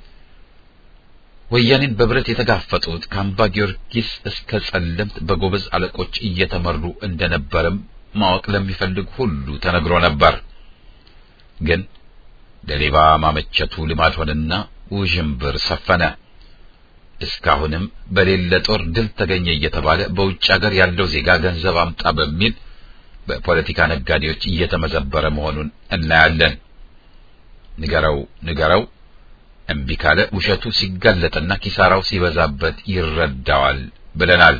Speaker 1: ወያኔን በብረት የተጋፈጡት ከአምባ ጊዮርጊስ እስከ ጸለምት በጎበዝ አለቆች እየተመሩ እንደነበርም ማወቅ ለሚፈልግ ሁሉ ተነግሮ ነበር። ግን ለሌባ ማመቸቱ ልማድ ሆነና ውዥንብር ሰፈነ። እስካሁንም በሌለ ጦር ድል ተገኘ እየተባለ በውጭ ሀገር ያለው ዜጋ ገንዘብ አምጣ በሚል በፖለቲካ ነጋዴዎች እየተመዘበረ መሆኑን እናያለን። ንገረው ንገረው እምቢ ካለ ውሸቱ ሲጋለጥና ኪሳራው ሲበዛበት ይረዳዋል ብለናል።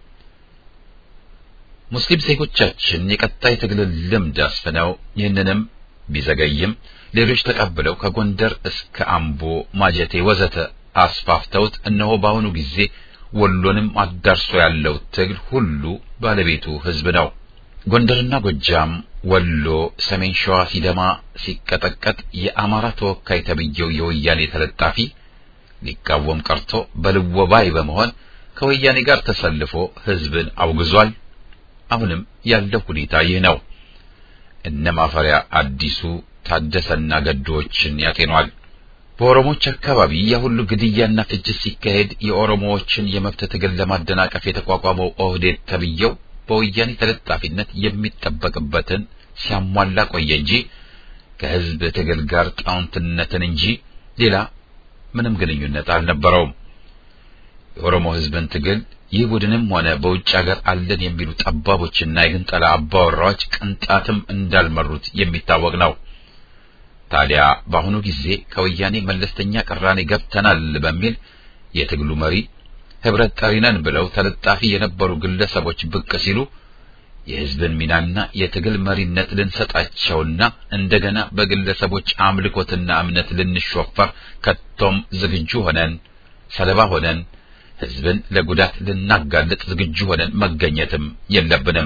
Speaker 1: ሙስሊም ዜጎቻችን የቀጣይ ትግልን ልምድ አስፍነው ይህንንም ቢዘገይም ሌሎች ተቀብለው ከጎንደር እስከ አምቦ፣ ማጀቴ ወዘተ አስፋፍተውት እነሆ በአሁኑ ጊዜ ወሎንም አዳርሶ ያለው ትግል ሁሉ ባለቤቱ ህዝብ ነው። ጎንደርና ጎጃም፣ ወሎ፣ ሰሜን ሸዋ ሲደማ ሲቀጠቀጥ የአማራ ተወካይ ተብዬው የወያኔ ተለጣፊ ሊቃወም ቀርቶ በልወባይ በመሆን ከወያኔ ጋር ተሰልፎ ህዝብን አውግዟል። አሁንም ያለው ሁኔታ ይህ ነው። እነ ማፈሪያ አዲሱ ታደሰና ገዶዎችን ያጤኗል። በኦሮሞዎች አካባቢ የሁሉ ግድያና ፍጅት ሲካሄድ የኦሮሞዎችን የመብት ትግል ለማደናቀፍ የተቋቋመው ኦህዴድ ተብዬው በወያኔ ተለጣፊነት የሚጠበቅበትን ሲያሟላ ቆየ እንጂ ከህዝብ ትግል ጋር ጣውንትነትን እንጂ ሌላ ምንም ግንኙነት አልነበረውም። የኦሮሞ ህዝብን ትግል ይህ ቡድንም ሆነ በውጭ ሀገር አለን የሚሉ ጠባቦችና የግንጠላ አባወራዎች ቅንጣትም እንዳልመሩት የሚታወቅ ነው። ታዲያ በአሁኑ ጊዜ ከወያኔ መለስተኛ ቅራኔ ገብተናል በሚል የትግሉ መሪ ህብረት ጠሪ ነን ብለው ተለጣፊ የነበሩ ግለሰቦች ብቅ ሲሉ የህዝብን ሚናና የትግል መሪነት ልንሰጣቸውና እንደገና በግለሰቦች አምልኮትና እምነት ልንሾፈር ከቶም ዝግጁ ሆነን ሰለባ ሆነን ህዝብን ለጉዳት ልናጋልጥ ዝግጁ ሆነን መገኘትም የለብንም።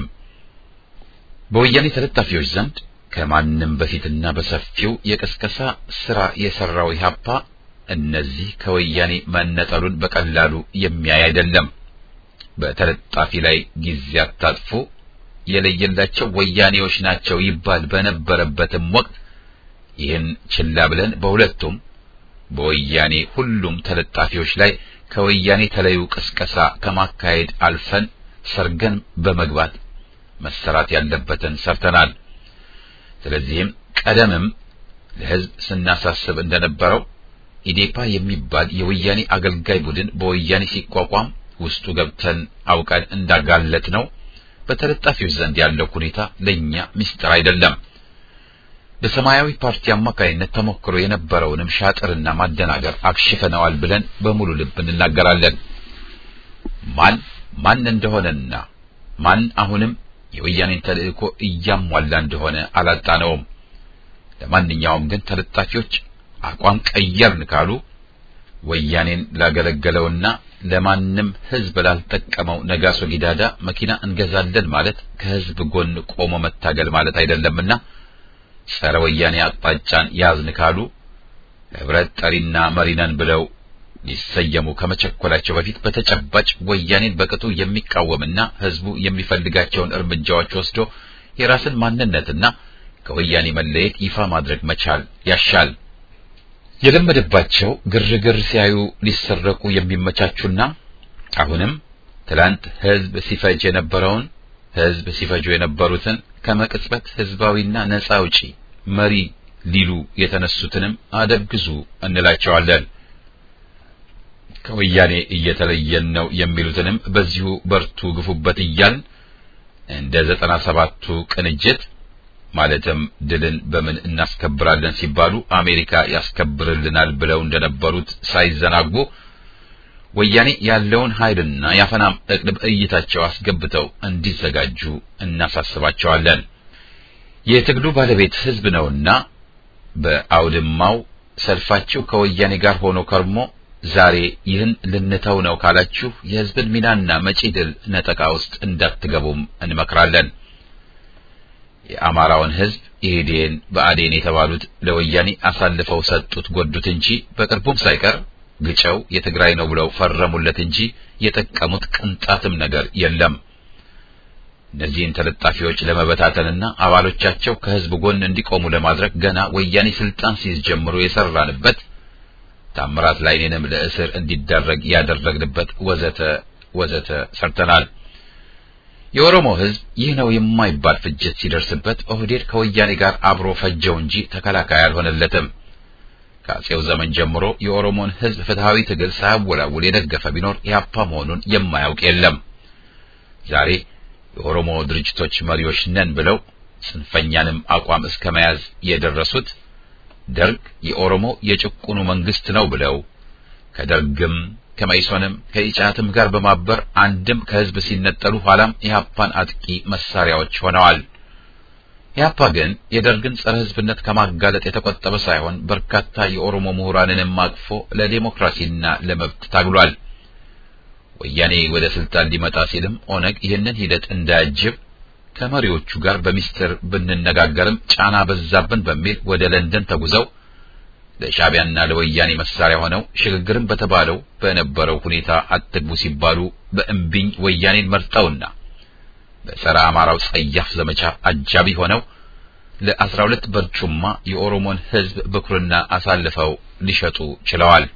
Speaker 1: በወያኔ ተለጣፊዎች ዘንድ ከማንም በፊትና በሰፊው የቀስቀሳ ስራ የሰራው ኢህአፓ እነዚህ ከወያኔ መነጠሉን በቀላሉ የሚያይ አይደለም። በተለጣፊ ላይ ጊዜ አታጥፉ፣ የለየላቸው ወያኔዎች ናቸው ይባል በነበረበትም ወቅት ይህን ችላ ብለን በሁለቱም በወያኔ ሁሉም ተለጣፊዎች ላይ ከወያኔ ተለዩ ቅስቀሳ ከማካሄድ አልፈን ሰርገን በመግባት መሰራት ያለበትን ሰርተናል። ስለዚህም ቀደምም ለህዝብ ስናሳስብ እንደነበረው ኢዴፓ የሚባል የወያኔ አገልጋይ ቡድን በወያኔ ሲቋቋም ውስጡ ገብተን አውቀን እንዳጋለጥ ነው። በተለጣፊዎች ዘንድ ያለው ሁኔታ ለኛ ምስጢር አይደለም። በሰማያዊ ፓርቲ አማካይነት ተሞክሮ የነበረውንም ሻጥርና ማደናገር አክሽፈነዋል ብለን በሙሉ ልብ እንናገራለን። ማን ማን እንደሆነና ማን አሁንም የወያኔን ተልእኮ እያሟላ እንደሆነ አላጣነውም። ለማንኛውም ግን ተለጣፊዎች አቋም ቀየርን ካሉ ወያኔን ላገለገለውና ለማንም ሕዝብ ላልጠቀመው ነጋሶ ጊዳዳ መኪና እንገዛለን ማለት ከሕዝብ ጎን ቆሞ መታገል ማለት አይደለምና ጸረ ወያኔ አቅጣጫን ያዝን ካሉ ህብረት ጠሪና መሪነን ብለው ሊሰየሙ ከመቸኮላቸው በፊት በተጨባጭ ወያኔን በቅጡ የሚቃወምና ህዝቡ የሚፈልጋቸውን እርምጃዎች ወስዶ የራስን ማንነትና ከወያኔ መለየት ይፋ ማድረግ መቻል ያሻል። የለመደባቸው ግርግር ሲያዩ ሊሰረቁ የሚመቻቹና አሁንም ትላንት ህዝብ ሲፈጅ የነበረውን ህዝብ ሲፈጁ የነበሩትን ከመቅጽበት ህዝባዊና ነጻ አውጪ መሪ ሊሉ የተነሱትንም አደብ ግዙ እንላቸዋለን። ከወያኔ እየተለየን ነው የሚሉትንም በዚሁ በርቱ ግፉበት እያልን እንደ ዘጠና ሰባቱ ቅንጅት ማለትም ድልን በምን እናስከብራለን ሲባሉ አሜሪካ ያስከብርልናል ብለው እንደነበሩት ሳይዘናጉ ወያኔ ያለውን ኃይልና የአፈናም እቅድ በእይታቸው አስገብተው እንዲዘጋጁ እናሳስባቸዋለን። የትግሉ ባለቤት ህዝብ ነውና በአውድማው ሰልፋችሁ ከወያኔ ጋር ሆኖ ከርሞ ዛሬ ይህን ልንተው ነው ካላችሁ የህዝብን ሚናና መጪ ድል ነጠቃ ውስጥ እንዳትገቡም እንመክራለን። የአማራውን ህዝብ ኢህዴን ብአዴን የተባሉት ለወያኔ አሳልፈው ሰጡት ጎዱት እንጂ በቅርቡም ሳይቀር ግጨው የትግራይ ነው ብለው ፈረሙለት እንጂ የጠቀሙት ቅንጣትም ነገር የለም። እነዚህን ተለጣፊዎች ለመበታተንና አባሎቻቸው ከህዝብ ጎን እንዲቆሙ ለማድረግ ገና ወያኔ ስልጣን ሲይዝ ጀምሮ የሰራንበት ታምራት ላይኔንም ለእስር እንዲደረግ ያደረግንበት ወዘተ ወዘተ ሰርተናል። የኦሮሞ ህዝብ ይህ ነው የማይባል ፍጅት ሲደርስበት ኦህዴድ ከወያኔ ጋር አብሮ ፈጀው እንጂ ተከላካይ አልሆነለትም። ከአጼው ዘመን ጀምሮ የኦሮሞን ህዝብ ፍትሃዊ ትግል ሳያወላውል የደገፈ ቢኖር ኢህአፓ መሆኑን የማያውቅ የለም። ዛሬ የኦሮሞ ድርጅቶች መሪዎች ነን ብለው ጽንፈኛንም አቋም እስከ መያዝ የደረሱት ደርግ የኦሮሞ የጭቁኑ መንግስት ነው ብለው ከደርግም ከመይሶንም ከኢጫትም ጋር በማበር አንድም ከህዝብ ሲነጠሉ ኋላም ኢህአፓን አጥቂ መሳሪያዎች ሆነዋል። ኢህአፓ ግን የደርግን ጸረ ህዝብነት ከማጋለጥ የተቆጠበ ሳይሆን በርካታ የኦሮሞ ምሁራንንም አቅፎ ለዴሞክራሲና ለመብት ታግሏል። ወያኔ ወደ ስልጣን ሊመጣ ሲልም ኦነግ ይህንን ሂደት እንዳያጅብ ከመሪዎቹ ጋር በሚስጥር ብንነጋገርም ጫና በዛብን በሚል ወደ ለንደን ተጉዘው ለሻዕቢያና ለወያኔ መሳሪያ ሆነው ሽግግርን በተባለው በነበረው ሁኔታ አትግቡ ሲባሉ በእምቢኝ ወያኔን መርጠውና በጸረ አማራው ጸያፍ ዘመቻ አጃቢ ሆነው ለአስራ ሁለት በርጩማ የኦሮሞን ህዝብ በኩርና አሳልፈው ሊሸጡ ችለዋል።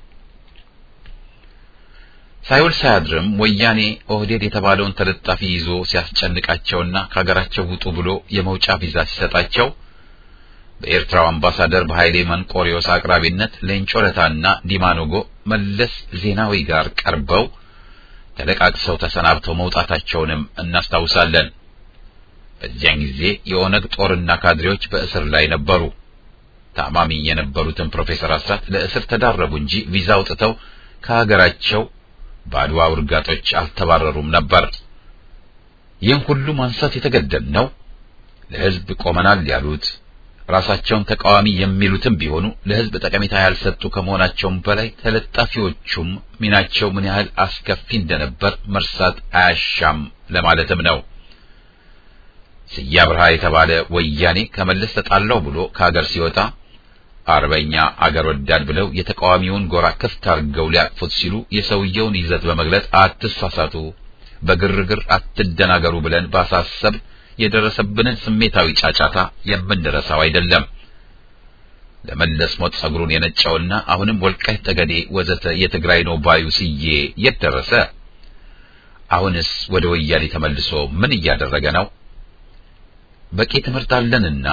Speaker 1: ሳይውል ሳያድርም ወያኔ ኦህዴድ የተባለውን ተለጣፊ ይዞ ሲያስጨንቃቸውና ከሀገራቸው ውጡ ብሎ የመውጫ ቪዛ ሲሰጣቸው በኤርትራው አምባሳደር በኃይሌ መንቆሪዮስ አቅራቢነት ሌንጮ ለታና ዲማኖጎ መለስ ዜናዊ ጋር ቀርበው ተለቃቅሰው ተሰናብተው መውጣታቸውንም እናስታውሳለን። በዚያን ጊዜ የኦነግ ጦርና ካድሬዎች በእስር ላይ ነበሩ። ታማሚ የነበሩትን ፕሮፌሰር አስራት ለእስር ተዳረጉ እንጂ ቪዛ አውጥተው ከሀገራቸው በአድዋ ውርጋጦች አልተባረሩም ነበር። ይህን ሁሉ ማንሳት የተገደድነው ለህዝብ ቆመናል ያሉት ራሳቸውን ተቃዋሚ የሚሉትም ቢሆኑ ለህዝብ ጠቀሜታ ያልሰጡ ከመሆናቸውም በላይ ተለጣፊዎቹም ሚናቸው ምን ያህል አስከፊ እንደነበር መርሳት አያሻም ለማለትም ነው። ስዬ አብርሃ የተባለ ወያኔ ከመለስ ተጣላው ብሎ ከሀገር ሲወጣ አርበኛ አገር ወዳድ ብለው የተቃዋሚውን ጎራ ክፍት አድርገው ሊያቅፉት ሲሉ የሰውየውን ይዘት በመግለጽ አትሳሳቱ፣ በግርግር አትደናገሩ ብለን ባሳሰብ የደረሰብንን ስሜታዊ ጫጫታ የምንረሳው አይደለም። ለመለስ ሞት ጸጉሩን የነጨውና አሁንም ወልቃይት ጠገዴ ወዘተ የትግራይ ነው ባዩ ስዬ የት ደረሰ? አሁንስ ወደ ወያኔ ተመልሶ ምን እያደረገ ነው? በቂ ትምህርት አለንና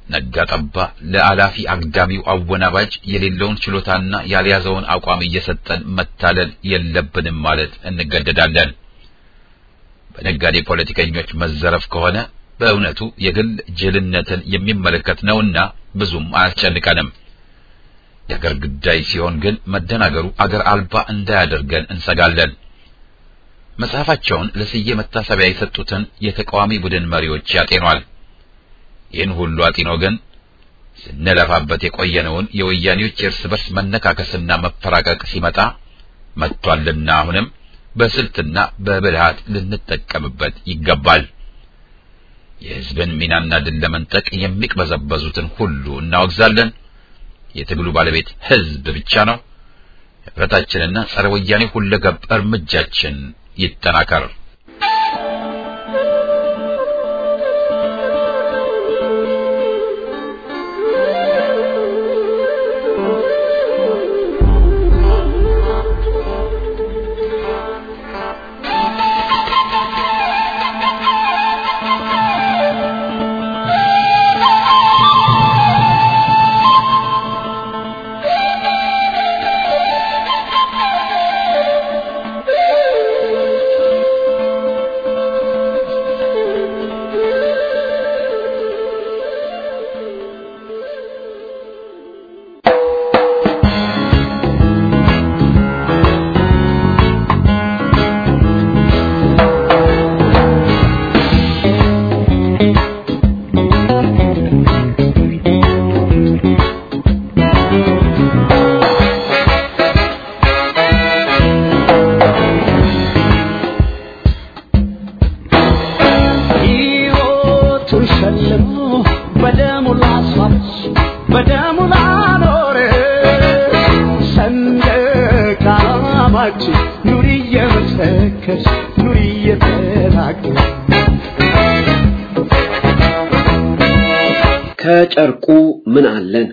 Speaker 1: ነጋ ጠባ ለአላፊ አግዳሚው አወናባጅ የሌለውን ችሎታና ያልያዘውን አቋም እየሰጠን መታለል የለብንም ማለት እንገደዳለን። በነጋዴ ፖለቲከኞች መዘረፍ ከሆነ በእውነቱ የግል ጅልነትን የሚመለከት ነውና ብዙም አያስጨንቀንም። የአገር ጉዳይ ሲሆን ግን መደናገሩ አገር አልባ እንዳያደርገን እንሰጋለን። መጽሐፋቸውን ለስዬ መታሰቢያ የሰጡትን የተቃዋሚ ቡድን መሪዎች ያጤኗል። ይህን ሁሉ አጢኖ ግን ስንለፋበት የቆየነውን የወያኔዎች የእርስ በርስ መነካከስና መፈራቀቅ ሲመጣ መጥቷልና አሁንም በስልትና በብልሃት ልንጠቀምበት ይገባል። የሕዝብን ሚናና ድል ለመንጠቅ የሚቅበዘበዙትን ሁሉ እናወግዛለን። የትግሉ ባለቤት ሕዝብ ብቻ ነው። ህብረታችንና ጸረ ወያኔ ሁለገብ እርምጃችን ይጠናከር።
Speaker 2: ከጨርቁ ምን አለን?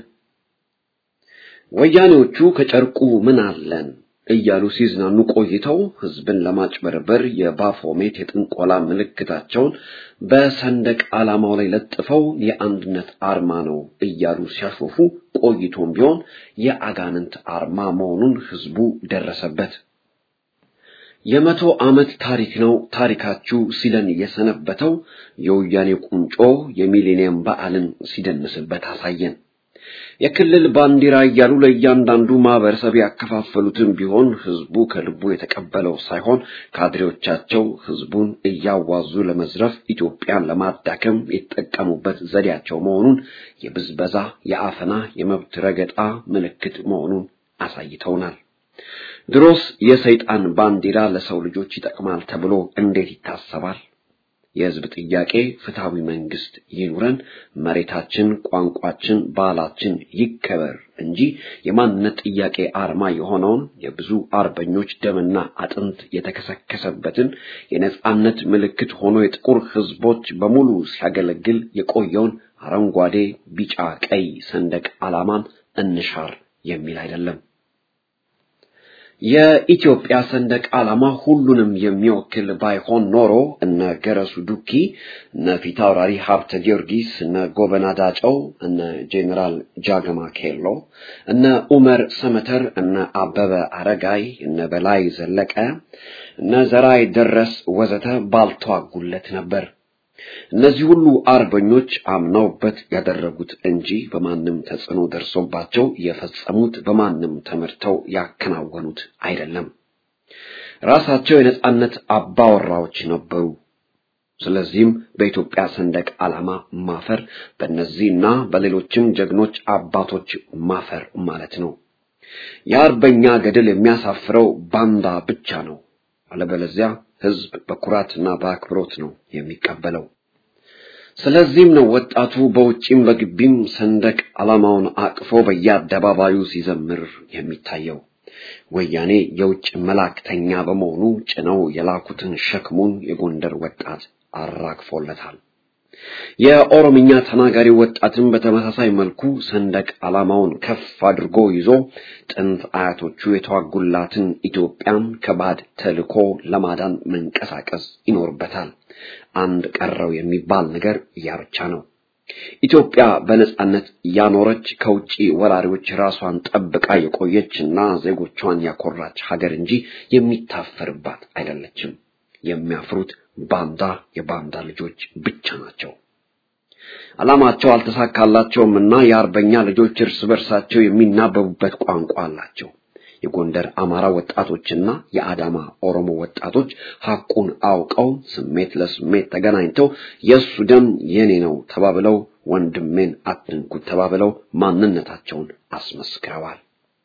Speaker 2: ወያኔዎቹ ከጨርቁ ምን አለን እያሉ ሲዝናኑ ቆይተው ህዝብን ለማጭበርበር የባፎሜት የጥንቆላ ምልክታቸውን በሰንደቅ ዓላማው ላይ ለጥፈው የአንድነት አርማ ነው እያሉ ሲያሾፉ ቆይቶም ቢሆን የአጋንንት አርማ መሆኑን ህዝቡ ደረሰበት። የመቶ ዓመት ታሪክ ነው ታሪካችሁ ሲለን የሰነበተው የወያኔ ቁንጮ የሚሌኒየም በዓልን ሲደንስበት አሳየን። የክልል ባንዲራ እያሉ ለእያንዳንዱ ማህበረሰብ ያከፋፈሉትን ቢሆን ህዝቡ ከልቡ የተቀበለው ሳይሆን ካድሬዎቻቸው ህዝቡን እያዋዙ ለመዝረፍ ኢትዮጵያን ለማዳከም የተጠቀሙበት ዘዴያቸው መሆኑን የብዝበዛ፣ የአፈና፣ የመብት ረገጣ ምልክት መሆኑን አሳይተውናል። ድሮስ የሰይጣን ባንዲራ ለሰው ልጆች ይጠቅማል ተብሎ እንዴት ይታሰባል? የህዝብ ጥያቄ ፍትሃዊ መንግስት ይኑረን፣ መሬታችን፣ ቋንቋችን፣ ባህላችን ይከበር እንጂ የማንነት ጥያቄ አርማ የሆነውን የብዙ አርበኞች ደምና አጥንት የተከሰከሰበትን የነጻነት ምልክት ሆኖ የጥቁር ህዝቦች በሙሉ ሲያገለግል የቆየውን አረንጓዴ፣ ቢጫ፣ ቀይ ሰንደቅ ዓላማን እንሻር የሚል አይደለም። የኢትዮጵያ ሰንደቅ ዓላማ ሁሉንም የሚወክል ባይሆን ኖሮ እነ ገረሱ ዱኪ፣ እነ ፊታውራሪ ሀብተ ጊዮርጊስ፣ እነ ጎበና ዳጨው፣ እነ ጄኔራል ጃገማ ኬሎ፣ እነ ኡመር ሰመተር፣ እነ አበበ አረጋይ፣ እነ በላይ ዘለቀ፣ እነ ዘራይ ደረስ ወዘተ ባልተዋጉለት ነበር። እነዚህ ሁሉ አርበኞች አምነውበት ያደረጉት እንጂ በማንም ተጽዕኖ ደርሶባቸው የፈጸሙት በማንም ተመርተው ያከናወኑት አይደለም። ራሳቸው የነጻነት አባወራዎች ነበሩ። ስለዚህም በኢትዮጵያ ሰንደቅ ዓላማ ማፈር በእነዚህና በሌሎችም ጀግኖች አባቶች ማፈር ማለት ነው። የአርበኛ ገድል የሚያሳፍረው ባንዳ ብቻ ነው። አለበለዚያ ህዝብ በኩራትና በአክብሮት ነው የሚቀበለው። ስለዚህም ነው ወጣቱ በውጪም በግቢም ሰንደቅ ዓላማውን አቅፎ በየአደባባዩ ሲዘምር የሚታየው። ወያኔ የውጭ መላእክተኛ በመሆኑ ጭነው የላኩትን ሸክሙን የጎንደር ወጣት አራግፎለታል። የኦሮምኛ ተናጋሪ ወጣትን በተመሳሳይ መልኩ ሰንደቅ ዓላማውን ከፍ አድርጎ ይዞ ጥንት አያቶቹ የተዋጉላትን ኢትዮጵያን ከባድ ተልዕኮ ለማዳን መንቀሳቀስ ይኖርበታል። አንድ ቀረው የሚባል ነገር ያ ብቻ ነው። ኢትዮጵያ በነጻነት ያኖረች ከውጪ ወራሪዎች ራሷን ጠብቃ የቆየችና ዜጎቿን ያኮራች ሀገር እንጂ የሚታፈርባት አይደለችም። የሚያፍሩት ባንዳ የባንዳ ልጆች ብቻ ናቸው። ዓላማቸው አልተሳካላቸውም እና የአርበኛ ልጆች እርስ በርሳቸው የሚናበቡበት ቋንቋ አላቸው። የጎንደር አማራ ወጣቶችና የአዳማ ኦሮሞ ወጣቶች ሐቁን አውቀው ስሜት ለስሜት ተገናኝተው የእሱ ደም የኔ ነው ተባብለው ወንድሜን አትንኩት ተባብለው ማንነታቸውን አስመስክረዋል።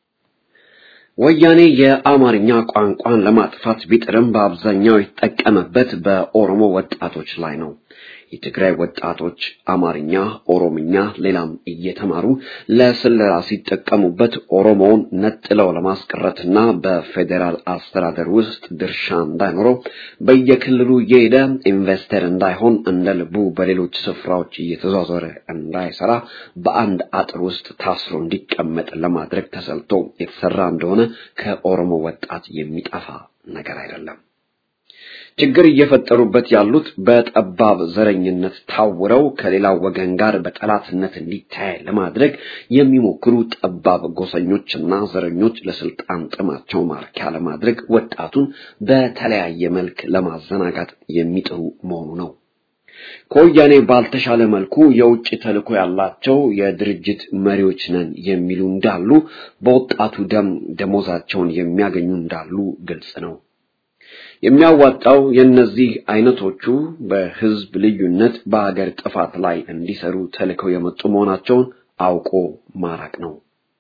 Speaker 2: ወያኔ የአማርኛ ቋንቋን ለማጥፋት ቢጥርም በአብዛኛው የተጠቀመበት በኦሮሞ ወጣቶች ላይ ነው። የትግራይ ወጣቶች አማርኛ፣ ኦሮምኛ፣ ሌላም እየተማሩ ለስለላ ሲጠቀሙበት ኦሮሞውን ነጥለው ለማስቀረትና በፌዴራል አስተዳደር ውስጥ ድርሻ እንዳይኖረው በየክልሉ እየሄደ ኢንቨስተር እንዳይሆን እንደ ልቡ በሌሎች ስፍራዎች እየተዟዟረ እንዳይሰራ በአንድ አጥር ውስጥ ታስሮ እንዲቀመጥ ለማድረግ ተሰልቶ የተሰራ እንደሆነ ከኦሮሞ ወጣት የሚጠፋ ነገር አይደለም። ችግር እየፈጠሩበት ያሉት በጠባብ ዘረኝነት ታውረው ከሌላው ወገን ጋር በጠላትነት እንዲታይ ለማድረግ የሚሞክሩ ጠባብ ጎሰኞችና ዘረኞች ለስልጣን ጥማቸው ማርኪያ ለማድረግ ወጣቱን በተለያየ መልክ ለማዘናጋት የሚጥሩ መሆኑ ነው። ከወያኔ ባልተሻለ መልኩ የውጭ ተልዕኮ ያላቸው የድርጅት መሪዎች ነን የሚሉ እንዳሉ፣ በወጣቱ ደም ደሞዛቸውን የሚያገኙ እንዳሉ ግልጽ ነው። የሚያዋጣው የእነዚህ አይነቶቹ በህዝብ ልዩነት በሀገር ጥፋት ላይ እንዲሰሩ ተልከው የመጡ መሆናቸውን አውቆ ማራቅ ነው።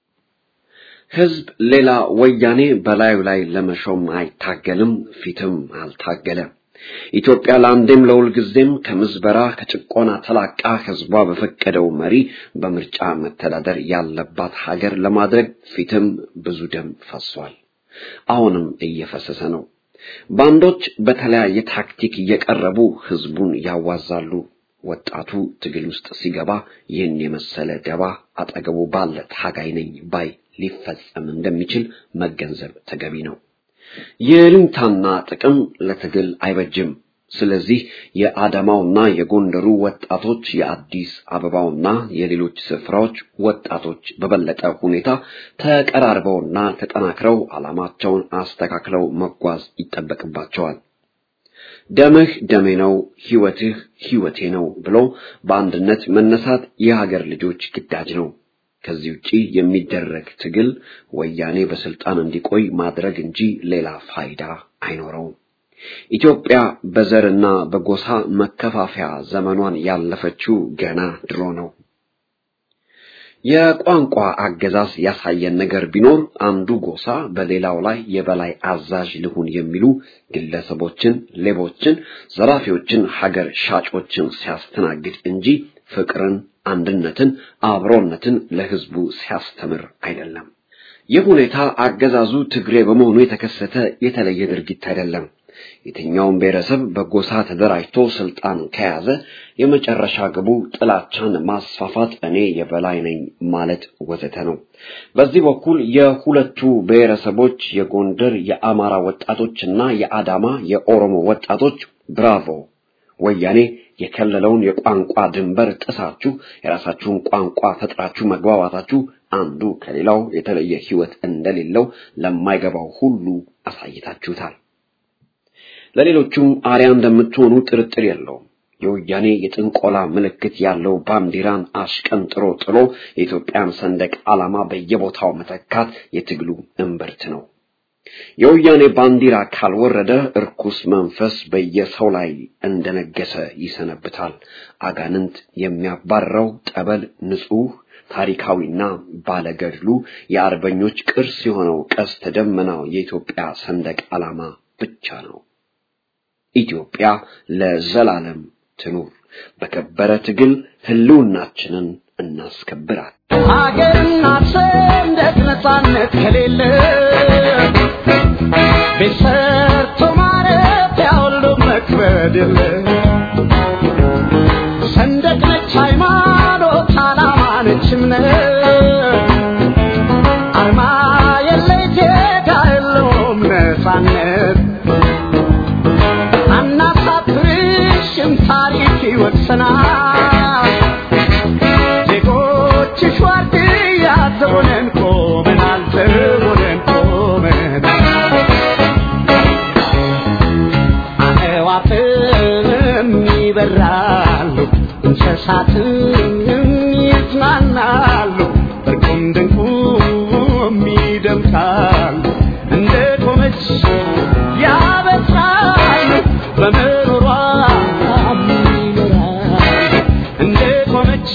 Speaker 2: ህዝብ ሌላ ወያኔ በላዩ ላይ ለመሾም አይታገልም፣ ፊትም አልታገለም። ኢትዮጵያ ለአንዴም ለሁልጊዜም ከምዝበራ ከጭቆና ተላቃ ህዝቧ በፈቀደው መሪ በምርጫ መተዳደር ያለባት ሀገር ለማድረግ ፊትም ብዙ ደም ፈሷል። አሁንም እየፈሰሰ ነው። ባንዶች በተለያየ ታክቲክ እየቀረቡ ህዝቡን ያዋዛሉ። ወጣቱ ትግል ውስጥ ሲገባ ይህን የመሰለ ደባ አጠገቡ ባለ ታጋይ ነኝ ባይ ሊፈጸም እንደሚችል መገንዘብ ተገቢ ነው። የልምታና ጥቅም ለትግል አይበጅም። ስለዚህ የአዳማውና የጎንደሩ ወጣቶች የአዲስ አበባውና የሌሎች ስፍራዎች ወጣቶች በበለጠ ሁኔታ ተቀራርበውና ተጠናክረው ዓላማቸውን አስተካክለው መጓዝ ይጠበቅባቸዋል። ደምህ ደሜ ነው፣ ህይወትህ ህይወቴ ነው ብሎ በአንድነት መነሳት የሀገር ልጆች ግዳጅ ነው። ከዚህ ውጪ የሚደረግ ትግል ወያኔ በስልጣን እንዲቆይ ማድረግ እንጂ ሌላ ፋይዳ አይኖረውም። ኢትዮጵያ በዘርና በጎሳ መከፋፈያ ዘመኗን ያለፈችው ገና ድሮ ነው። የቋንቋ አገዛዝ ያሳየን ነገር ቢኖር አንዱ ጎሳ በሌላው ላይ የበላይ አዛዥ ልሁን የሚሉ ግለሰቦችን፣ ሌቦችን፣ ዘራፊዎችን፣ ሀገር ሻጮችን ሲያስተናግድ እንጂ ፍቅርን፣ አንድነትን፣ አብሮነትን ለህዝቡ ሲያስተምር አይደለም። ይህ ሁኔታ አገዛዙ ትግሬ በመሆኑ የተከሰተ የተለየ ድርጊት አይደለም። የትኛውም ብሔረሰብ በጎሳ ተደራጅቶ ስልጣን ከያዘ የመጨረሻ ግቡ ጥላቻን ማስፋፋት፣ እኔ የበላይ ነኝ ማለት ወዘተ ነው። በዚህ በኩል የሁለቱ ብሔረሰቦች የጎንደር የአማራ ወጣቶችና የአዳማ የኦሮሞ ወጣቶች ብራቮ ወያኔ የከለለውን የቋንቋ ድንበር ጥሳችሁ የራሳችሁን ቋንቋ ፈጥራችሁ መግባባታችሁ አንዱ ከሌላው የተለየ ሕይወት እንደሌለው ለማይገባው ሁሉ አሳይታችሁታል። ለሌሎቹም አርያ እንደምትሆኑ ጥርጥር የለውም። የወያኔ የጥንቆላ ምልክት ያለው ባንዲራን አሽቀንጥሮ ጥሎ የኢትዮጵያን ሰንደቅ ዓላማ በየቦታው መተካት የትግሉ እምብርት ነው። የወያኔ ባንዲራ ካልወረደ እርኩስ መንፈስ በየሰው ላይ እንደነገሰ ይሰነብታል። አጋንንት የሚያባረው ጠበል ንጹሕ ታሪካዊና ባለገድሉ የአርበኞች ቅርስ የሆነው ቀስተ ደመናው የኢትዮጵያ ሰንደቅ ዓላማ ብቻ ነው። ኢትዮጵያ ለዘላለም ትኑር። በከበረ ትግል ህልውናችንን እናስከብራል።
Speaker 6: ሀገርና ሰንደቅ ነፃነት ከሌለ ቤት ሰርቶ ማረፊያ ሁሉ መክበድ የለ ሰንደቅ ነች ሃይማኖት፣ ዓላማ ነች እምነት አርማ የለ ዜጋ የለውም ነፃነት አናሳፍርሽም ታሪክ ይወቅሰናል ይበራሉ እንስሳትም ይዝናናሉ እርቁም ድንቁም ይደምቃሉ እንደ ቆመች ያበስራሉ በምሮሯ ይኖራሉ እንደ ቆመች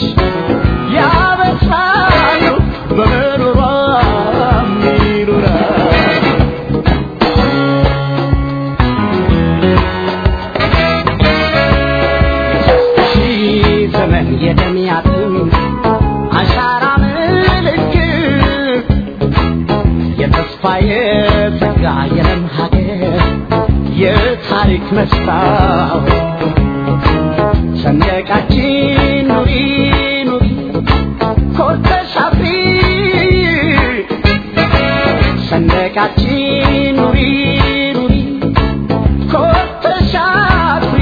Speaker 6: ያበስራሉ በምሮሯ ይኖራሉ ሺህ ዘመን የደሚያትን አሻራ ምልክት የተስፋ የጸጋ የለም ሀገር የታሪክ መስታወት ሰንደቃችን ኑሪ ኑሪ ኮርተሽ አፍሪ ሰንደቃችን ኑሪ ኑሪ ኮርተሽ አፍሪ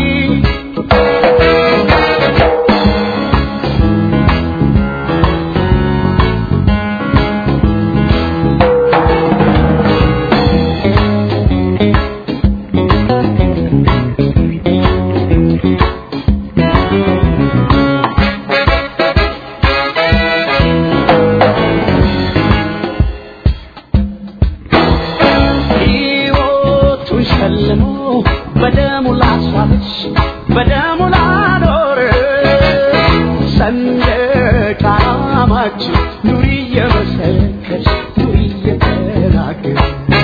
Speaker 6: ሕይወቱን ሸልሞ በደሙ ላስዋበች በደሙ ላኖረ ሰንደቅ ዓላማችን ኑሪ እየመሰከች ኑሪ እየተናገር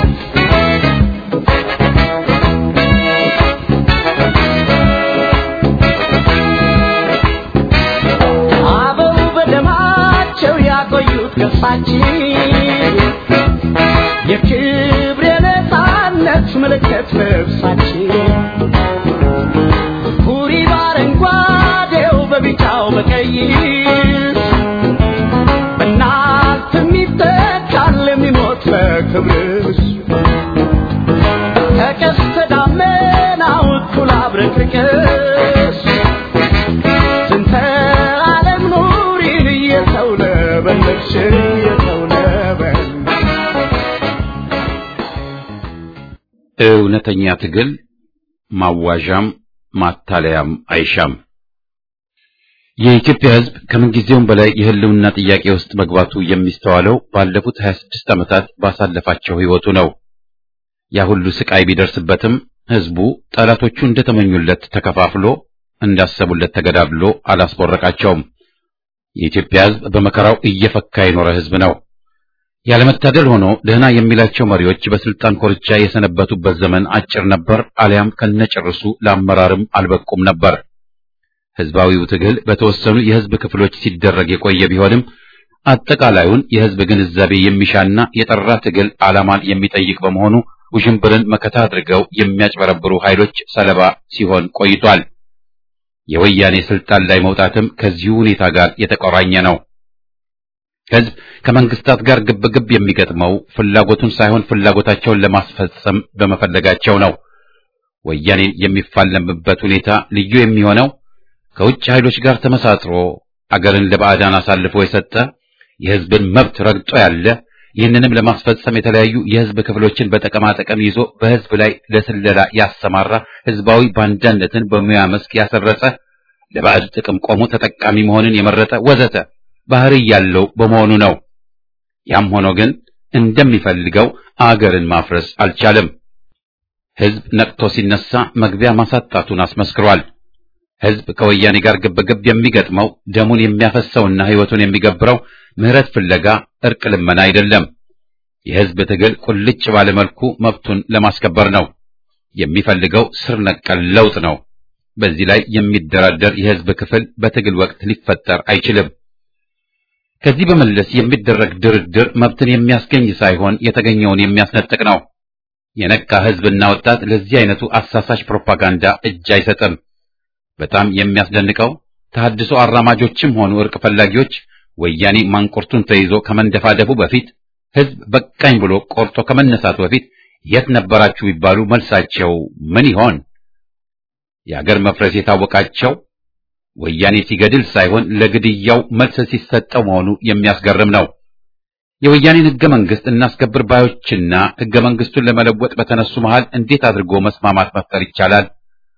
Speaker 6: አበው በደማቸው ያቆዩት ገፋችን የክብር የነፃነት ምልክት ልብሳችን ሁሪ በአረንጓዴው በቢጫው በቀይ በእናት የሚተካል የሚሞት በክብርሽ ከቀስተ ደመናው እኩል አብረቅርቅሽ ስንተ ዓለም ኑሪን እየተውለበለብሽ እየተውለበለብሽ
Speaker 1: እውነተኛ ትግል ማዋዣም ማታለያም አይሻም። የኢትዮጵያ ሕዝብ ከምንጊዜውም በላይ የህልውና ጥያቄ ውስጥ መግባቱ የሚስተዋለው ባለፉት 26 ዓመታት ባሳለፋቸው ሕይወቱ ነው። ያ ሁሉ ስቃይ ቢደርስበትም ሕዝቡ ጠላቶቹ እንደተመኙለት ተከፋፍሎ እንዳሰቡለት ተገዳድሎ አላስቦረቃቸውም። የኢትዮጵያ ሕዝብ በመከራው እየፈካ የኖረ ሕዝብ ነው። ያለመታደል ሆኖ ደህና የሚላቸው መሪዎች በስልጣን ኮርቻ የሰነበቱበት ዘመን አጭር ነበር፣ አሊያም ከነጭርሱ ለአመራርም አልበቁም ነበር። ህዝባዊው ትግል በተወሰኑ የህዝብ ክፍሎች ሲደረግ የቆየ ቢሆንም አጠቃላዩን የህዝብ ግንዛቤ የሚሻና የጠራ ትግል ዓላማን የሚጠይቅ በመሆኑ ውዥንብርን መከታ አድርገው የሚያጭበረብሩ ኃይሎች ሰለባ ሲሆን ቆይቷል። የወያኔ ስልጣን ላይ መውጣትም ከዚሁ ሁኔታ ጋር የተቆራኘ ነው። ህዝብ ከመንግስታት ጋር ግብግብ የሚገጥመው ፍላጎቱን ሳይሆን ፍላጎታቸውን ለማስፈጸም በመፈለጋቸው ነው። ወያኔን የሚፋለምበት ሁኔታ ልዩ የሚሆነው ከውጭ ኃይሎች ጋር ተመሳጥሮ አገርን ለባዕዳን አሳልፎ የሰጠ የህዝብን መብት ረግጦ ያለ ይህንንም ለማስፈጸም የተለያዩ የህዝብ ክፍሎችን በጠቀማ ጠቀም ይዞ በህዝብ ላይ ለስለላ ያሰማራ ህዝባዊ ባንዳነትን በሙያ መስክ ያሰረጸ ለባዕድ ጥቅም ቆሞ ተጠቃሚ መሆንን የመረጠ ወዘተ ባህሪ ያለው በመሆኑ ነው። ያም ሆኖ ግን እንደሚፈልገው አገርን ማፍረስ አልቻለም። ህዝብ ነቅቶ ሲነሳ መግቢያ ማሳጣቱን አስመስክሯል። ህዝብ ከወያኔ ጋር ግብግብ የሚገጥመው ደሙን የሚያፈሰውና ህይወቱን የሚገብረው ምህረት ፍለጋ እርቅ ልመና አይደለም። የህዝብ ትግል ቁልጭ ባለ መልኩ መብቱን ለማስከበር ነው። የሚፈልገው ስር ነቀል ለውጥ ነው። በዚህ ላይ የሚደራደር የህዝብ ክፍል በትግል ወቅት ሊፈጠር አይችልም። ከዚህ በመለስ የሚደረግ ድርድር መብትን የሚያስገኝ ሳይሆን የተገኘውን የሚያስነጥቅ ነው። የነቃ ህዝብና ወጣት ለዚህ አይነቱ አሳሳች ፕሮፓጋንዳ እጅ አይሰጥም። በጣም የሚያስደንቀው ተሐድሶ አራማጆችም ሆኑ እርቅ ፈላጊዎች ወያኔ ማንቁርቱን ተይዞ ከመንደፋደፉ በፊት ህዝብ በቃኝ ብሎ ቆርጦ ከመነሳቱ በፊት የት ነበራችሁ ቢባሉ መልሳቸው ምን ይሆን? የአገር መፍረስ የታወቃቸው ወያኔ ሲገድል ሳይሆን ለግድያው መልስ ሲሰጠው መሆኑ የሚያስገርም ነው። የወያኔን ህገ መንግስት እናስከብር ባዮችና ህገ መንግስቱን ለመለወጥ በተነሱ መሃል እንዴት አድርጎ መስማማት መፍጠር ይቻላል?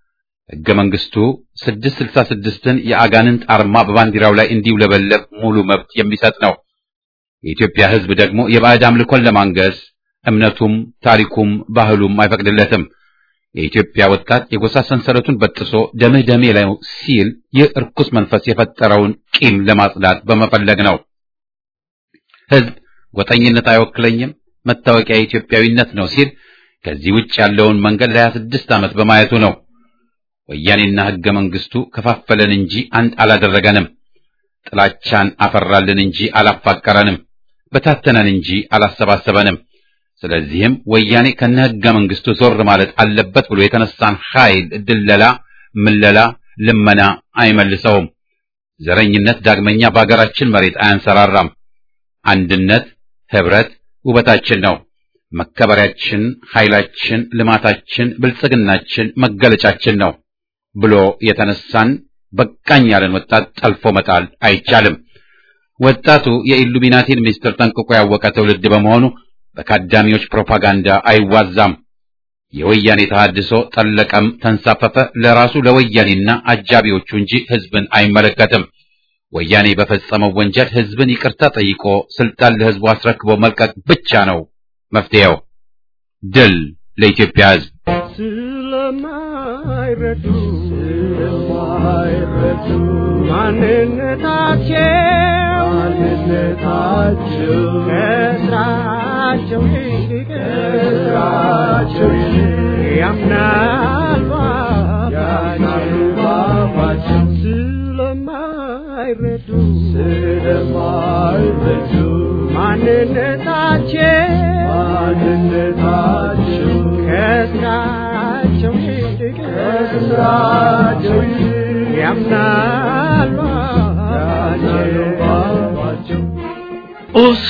Speaker 1: ሕገ መንግሥቱ 666ን የአጋንንት አርማ በባንዲራው ላይ እንዲውለበለብ ሙሉ መብት የሚሰጥ ነው። የኢትዮጵያ ሕዝብ ደግሞ የባዕድ አምልኮን ለማንገስ እምነቱም ታሪኩም ባህሉም አይፈቅድለትም። የኢትዮጵያ ወጣት የጎሳ ሰንሰለቱን በጥሶ ደምህ ደሜ ላይ ሲል ይህ እርኩስ መንፈስ የፈጠረውን ቂም ለማጽዳት በመፈለግ ነው። ሕዝብ ጎጠኝነት አይወክለኝም፣ መታወቂያ ኢትዮጵያዊነት ነው ሲል ከዚህ ውጭ ያለውን መንገድ ለሀያ ስድስት ዓመት በማየቱ ነው። ወያኔና ሕገ መንግሥቱ ከፋፈለን እንጂ አንድ አላደረገንም። ጥላቻን አፈራልን እንጂ አላፋቀረንም። በታተነን እንጂ አላሰባሰበንም። ስለዚህም ወያኔ ከነ ሕገ መንግሥቱ ዞር ማለት አለበት ብሎ የተነሳን ኃይል ድለላ፣ ምለላ፣ ልመና አይመልሰውም። ዘረኝነት ዳግመኛ በአገራችን መሬት አያንሰራራም። አንድነት፣ ህብረት ውበታችን ነው። መከበሪያችን፣ ኃይላችን፣ ልማታችን፣ ብልጽግናችን መገለጫችን ነው ብሎ የተነሳን በቃኝ ያለን ወጣት ጠልፎ መጣል አይቻልም። ወጣቱ የኢሉሚናቲን ምስጢር ጠንቅቆ ያወቀ ትውልድ በመሆኑ በካዳሚዎች ፕሮፓጋንዳ አይዋዛም። የወያኔ ተሐድሶ ጠለቀም ተንሳፈፈ ለራሱ ለወያኔና አጃቢዎቹ እንጂ ህዝብን አይመለከትም። ወያኔ በፈጸመው ወንጀል ህዝብን ይቅርታ ጠይቆ ስልጣን ለህዝቡ አስረክቦ መልቀቅ ብቻ ነው መፍትሄው። ድል ለኢትዮጵያ ህዝብ።
Speaker 6: ስለማይረዱ ስለማይረዱ ማንነታቸው ማንነታቸው ከስራቸው ይልቅ ከስራቸው ይልቅ ያምናሉ ያምናሉ ባባቸው ስለማይረዱ ስለማይረዱ ማንነታቸው ማንነታቸው ከስራቸው ይልቅ ከስራቸው ይልቅ ያምናሉ ባባቸው
Speaker 7: ኡስ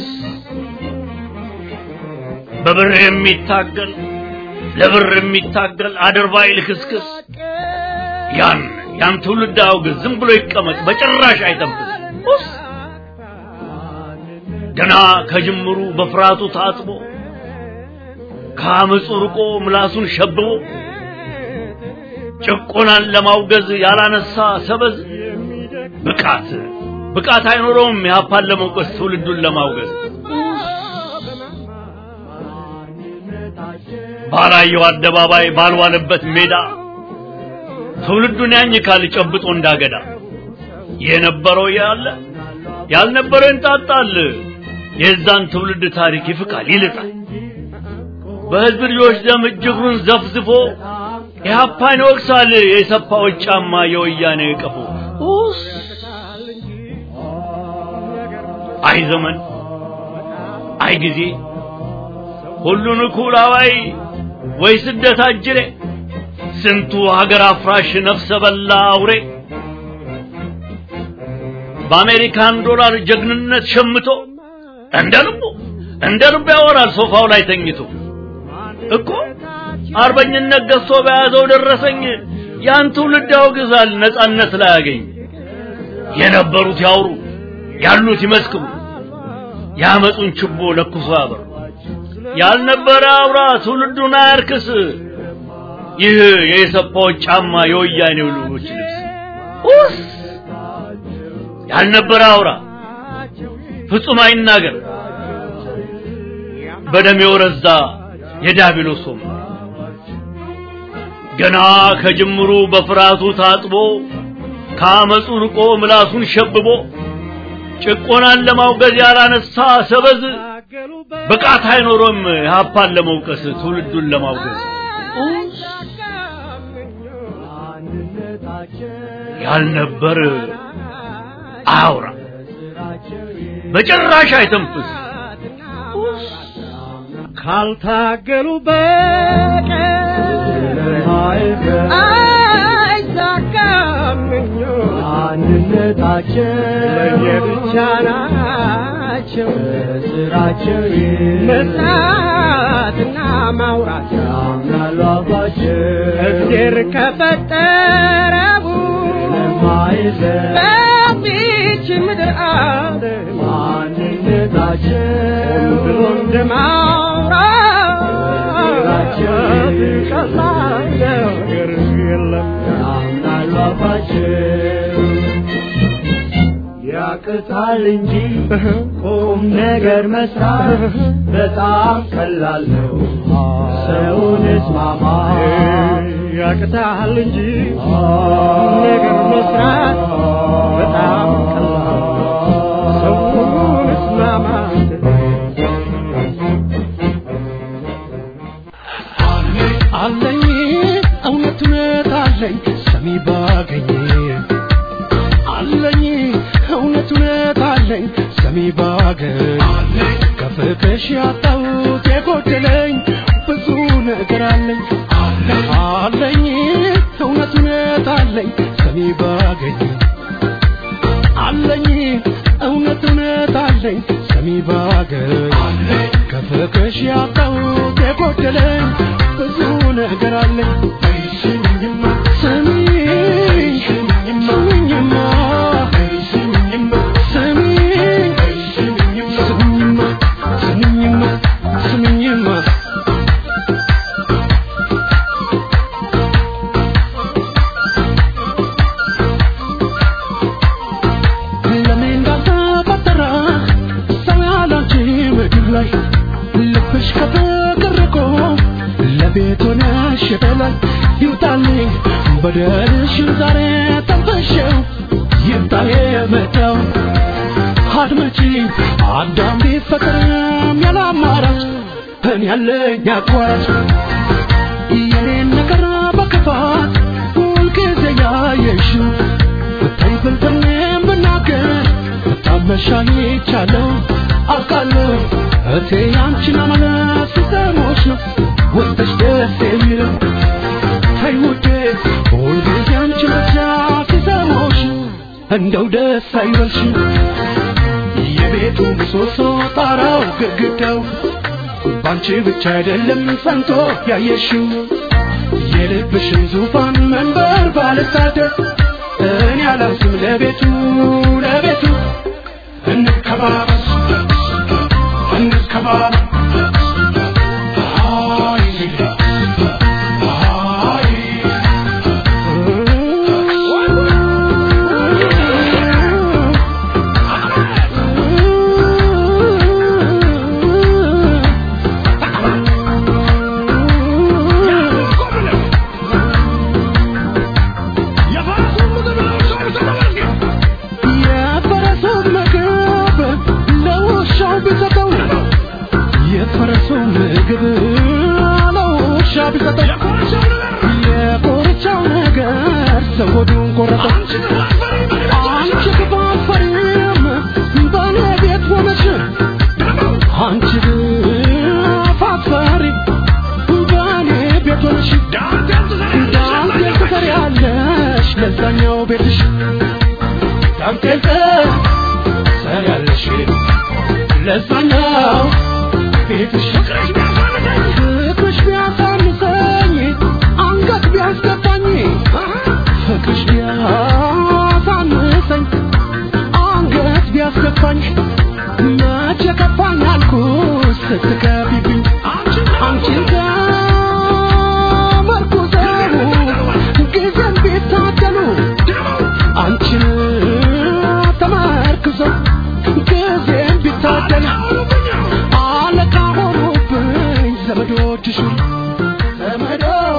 Speaker 7: በብር የሚታገል ለብር የሚታገል አድርባይ ልክስክስ ያን ያን ትውልድ አውግዝ፣ ዝም ብሎ ይቀመጥ፣ በጭራሽ አይተንፍስ። ኡስ ገና ከጅምሩ በፍርሃቱ ታጥቦ ከአመፁ ርቆ ምላሱን ሸብቦ ጭቆናን ለማውገዝ ያላነሳ ሰበዝ ብቃት ብቃት አይኖረውም የሀፓን ለመውቀስ ትውልዱን ለማውገዝ ባላየው አደባባይ ባልዋለበት ሜዳ ትውልዱን ያኝካል ጨብጦ እንዳገዳ የነበረው ያለ ያልነበረው ይንጣጣል የዛን ትውልድ ታሪክ ይፍቃል ይልጣል በህዝብ ልጆች ደም እጅግሩን ዘፍዝፎ ኢህአፓን ይወቅሳል የሰፋዎች ጫማ የወያኔ ቀፎ ኡስ አይ ዘመን አይ ጊዜ ሁሉን እኩል አዋይ ወይ ስደት አጅሬ ስንቱ ሀገር አፍራሽ ነፍሰ በላ አውሬ በአሜሪካን ዶላር ጀግንነት ሸምቶ እንደ ልቡ እንደ ልቡ ያወራል ሶፋው ላይ ተኝቶ እኮ አርበኝነት ገዝቶ በያዘው ደረሰኝ ያን ትውልድ ያወግዛል ነጻነት ላይ ያገኝ የነበሩት ያውሩ ያሉት ይመስክሩ ያመጡን ችቦ ለኩሶ ያበሩ ያልነበረ አውራ ትውልዱን አያርክስ ይህ የሰፋዎች ጫማ የወያኔው ልጆች ልብስ ኡስ ያልነበረ አውራ ፍጹም አይናገር በደም የወረዛ የዳቢሎስ ወንበር ገና ከጅምሩ በፍርሃቱ ታጥቦ ከአመፁ ርቆ ምላሱን ሸብቦ ጭቆናን ለማውገዝ ያላነሳ ሰበዝ ብቃት አይኖሮም የሀፓን ለመውቀስ ትውልዱን ለማውገዝ ያልነበር አውራ በጭራሽ አይተንፍስ
Speaker 6: ካልታገሉ በቀር አይሳካም ምኞት አንድነታቸው ለየብቻ ናቸው ስራቸው መስራትና ማውራት ያምናሉ አባቸው እግዜር ከፈጠረቡ በዚች ምድር ዓለም ማንነታቸው ብሎ እንደማውራት ቀላል ነገር የለም ያስደስታል እንጂ ቁም ነገር መስራት በጣም ቀላል ነው። ሰውን እስማማ ያቅታል እንጂ ቁም ነገር መስራት በጣም ቀላል ነው። ሰውን እስማማ
Speaker 8: አለኝ እውነት እውነት አለኝ ሰሚ ባገኝ አለኝ እውነት እውነት አለኝ ሰሚ ባገኝ ከፍቅሽ ያጣሁት የጎደለኝ ብዙ ነገር አለኝ አለኝ እውነት እውነት አለኝ ሰሚ ባገኝ አለኝ እውነት እውነት አለኝ ሰሚ ባገኝ ከፍቅሽ ያጣሁት የጎደለኝ ብዙ ነገር አለኝ ስሚኝማ ስሚኝ ስሚኝማ ስሚኝ ስሚኝማ ስሚኝማ ስሚኝማ ለምን እንዳልተፈጠረ ሰው ያላንቺ ምድር ላይ ልብሽ ከፍቅር ርቆ ለቤት ሆነሽ በላይ ይውጣልኝ በደልሽን ዛሬ ተንፈሸው ይምጣ የመጣው አድመጪ አዳም ቢፈቅርም ያለ አማራጭ እኔ ያለኝ አቋራጭ የኔን ነገር በክፋት ሁልጊዜ ያየሽው ብታይ ብልጥኔም ብናገር ብታመሻኝ ይቻለው አውቃለሁ እቴ ያንቺን አመለስ ሲሰሞች ነው ውስጥሽ ደስ የሚለው ተይ ውዴ ሁልጊዜ አንቺ ብቻ ሲሰሞች እንደው ደስ አይበልሽ የቤቱ ምሰሶ ጣራው ግድግዳው ባንቺ ብቻ አይደለም ጸንቶ ያየሽው የልብሽን ዙፋን መንበር ባልሳደር እኔ አላንስም ለቤቱ ለቤቱ እንከባበስ እንከባበስ አይ አይ የፈረሱን ምግብ ለውሻው ቢሰጠው የፈረሱን ምግብ ለውሻ ቢሰጠው የኮርቻው ነገር ሰው ሆዱን ቆረጠው አንቺ ክፉ አትፈሪም በእኔ ቤት ሆነሽ አንቺ ክፉ አትፈሪም በእኔ ቤት ሆነሽ ዳንቴል ትሰሪያለሽ ለዛኛው ቤትሽ ዳንቴል ትሰሪያለሽ ለዛኛው ቤትሽ ፍቅርሽ ቢያሳንሰኝ አንገት ቢያስገባኝ ፍቅርሽ ቢያሳንሰኝ አንገት ቢያስገባኝ መቼ ከፋኝ አልኩሽ ስትከቢብኝ አንቺን ተመርኩዘው ጊዜን ቢታደሉ አንቺን ተመርክዘው ጊዜን ቢታደሉ አለቃ ሆኑብኝ ዘመዶችሽ ዘመዶችሽ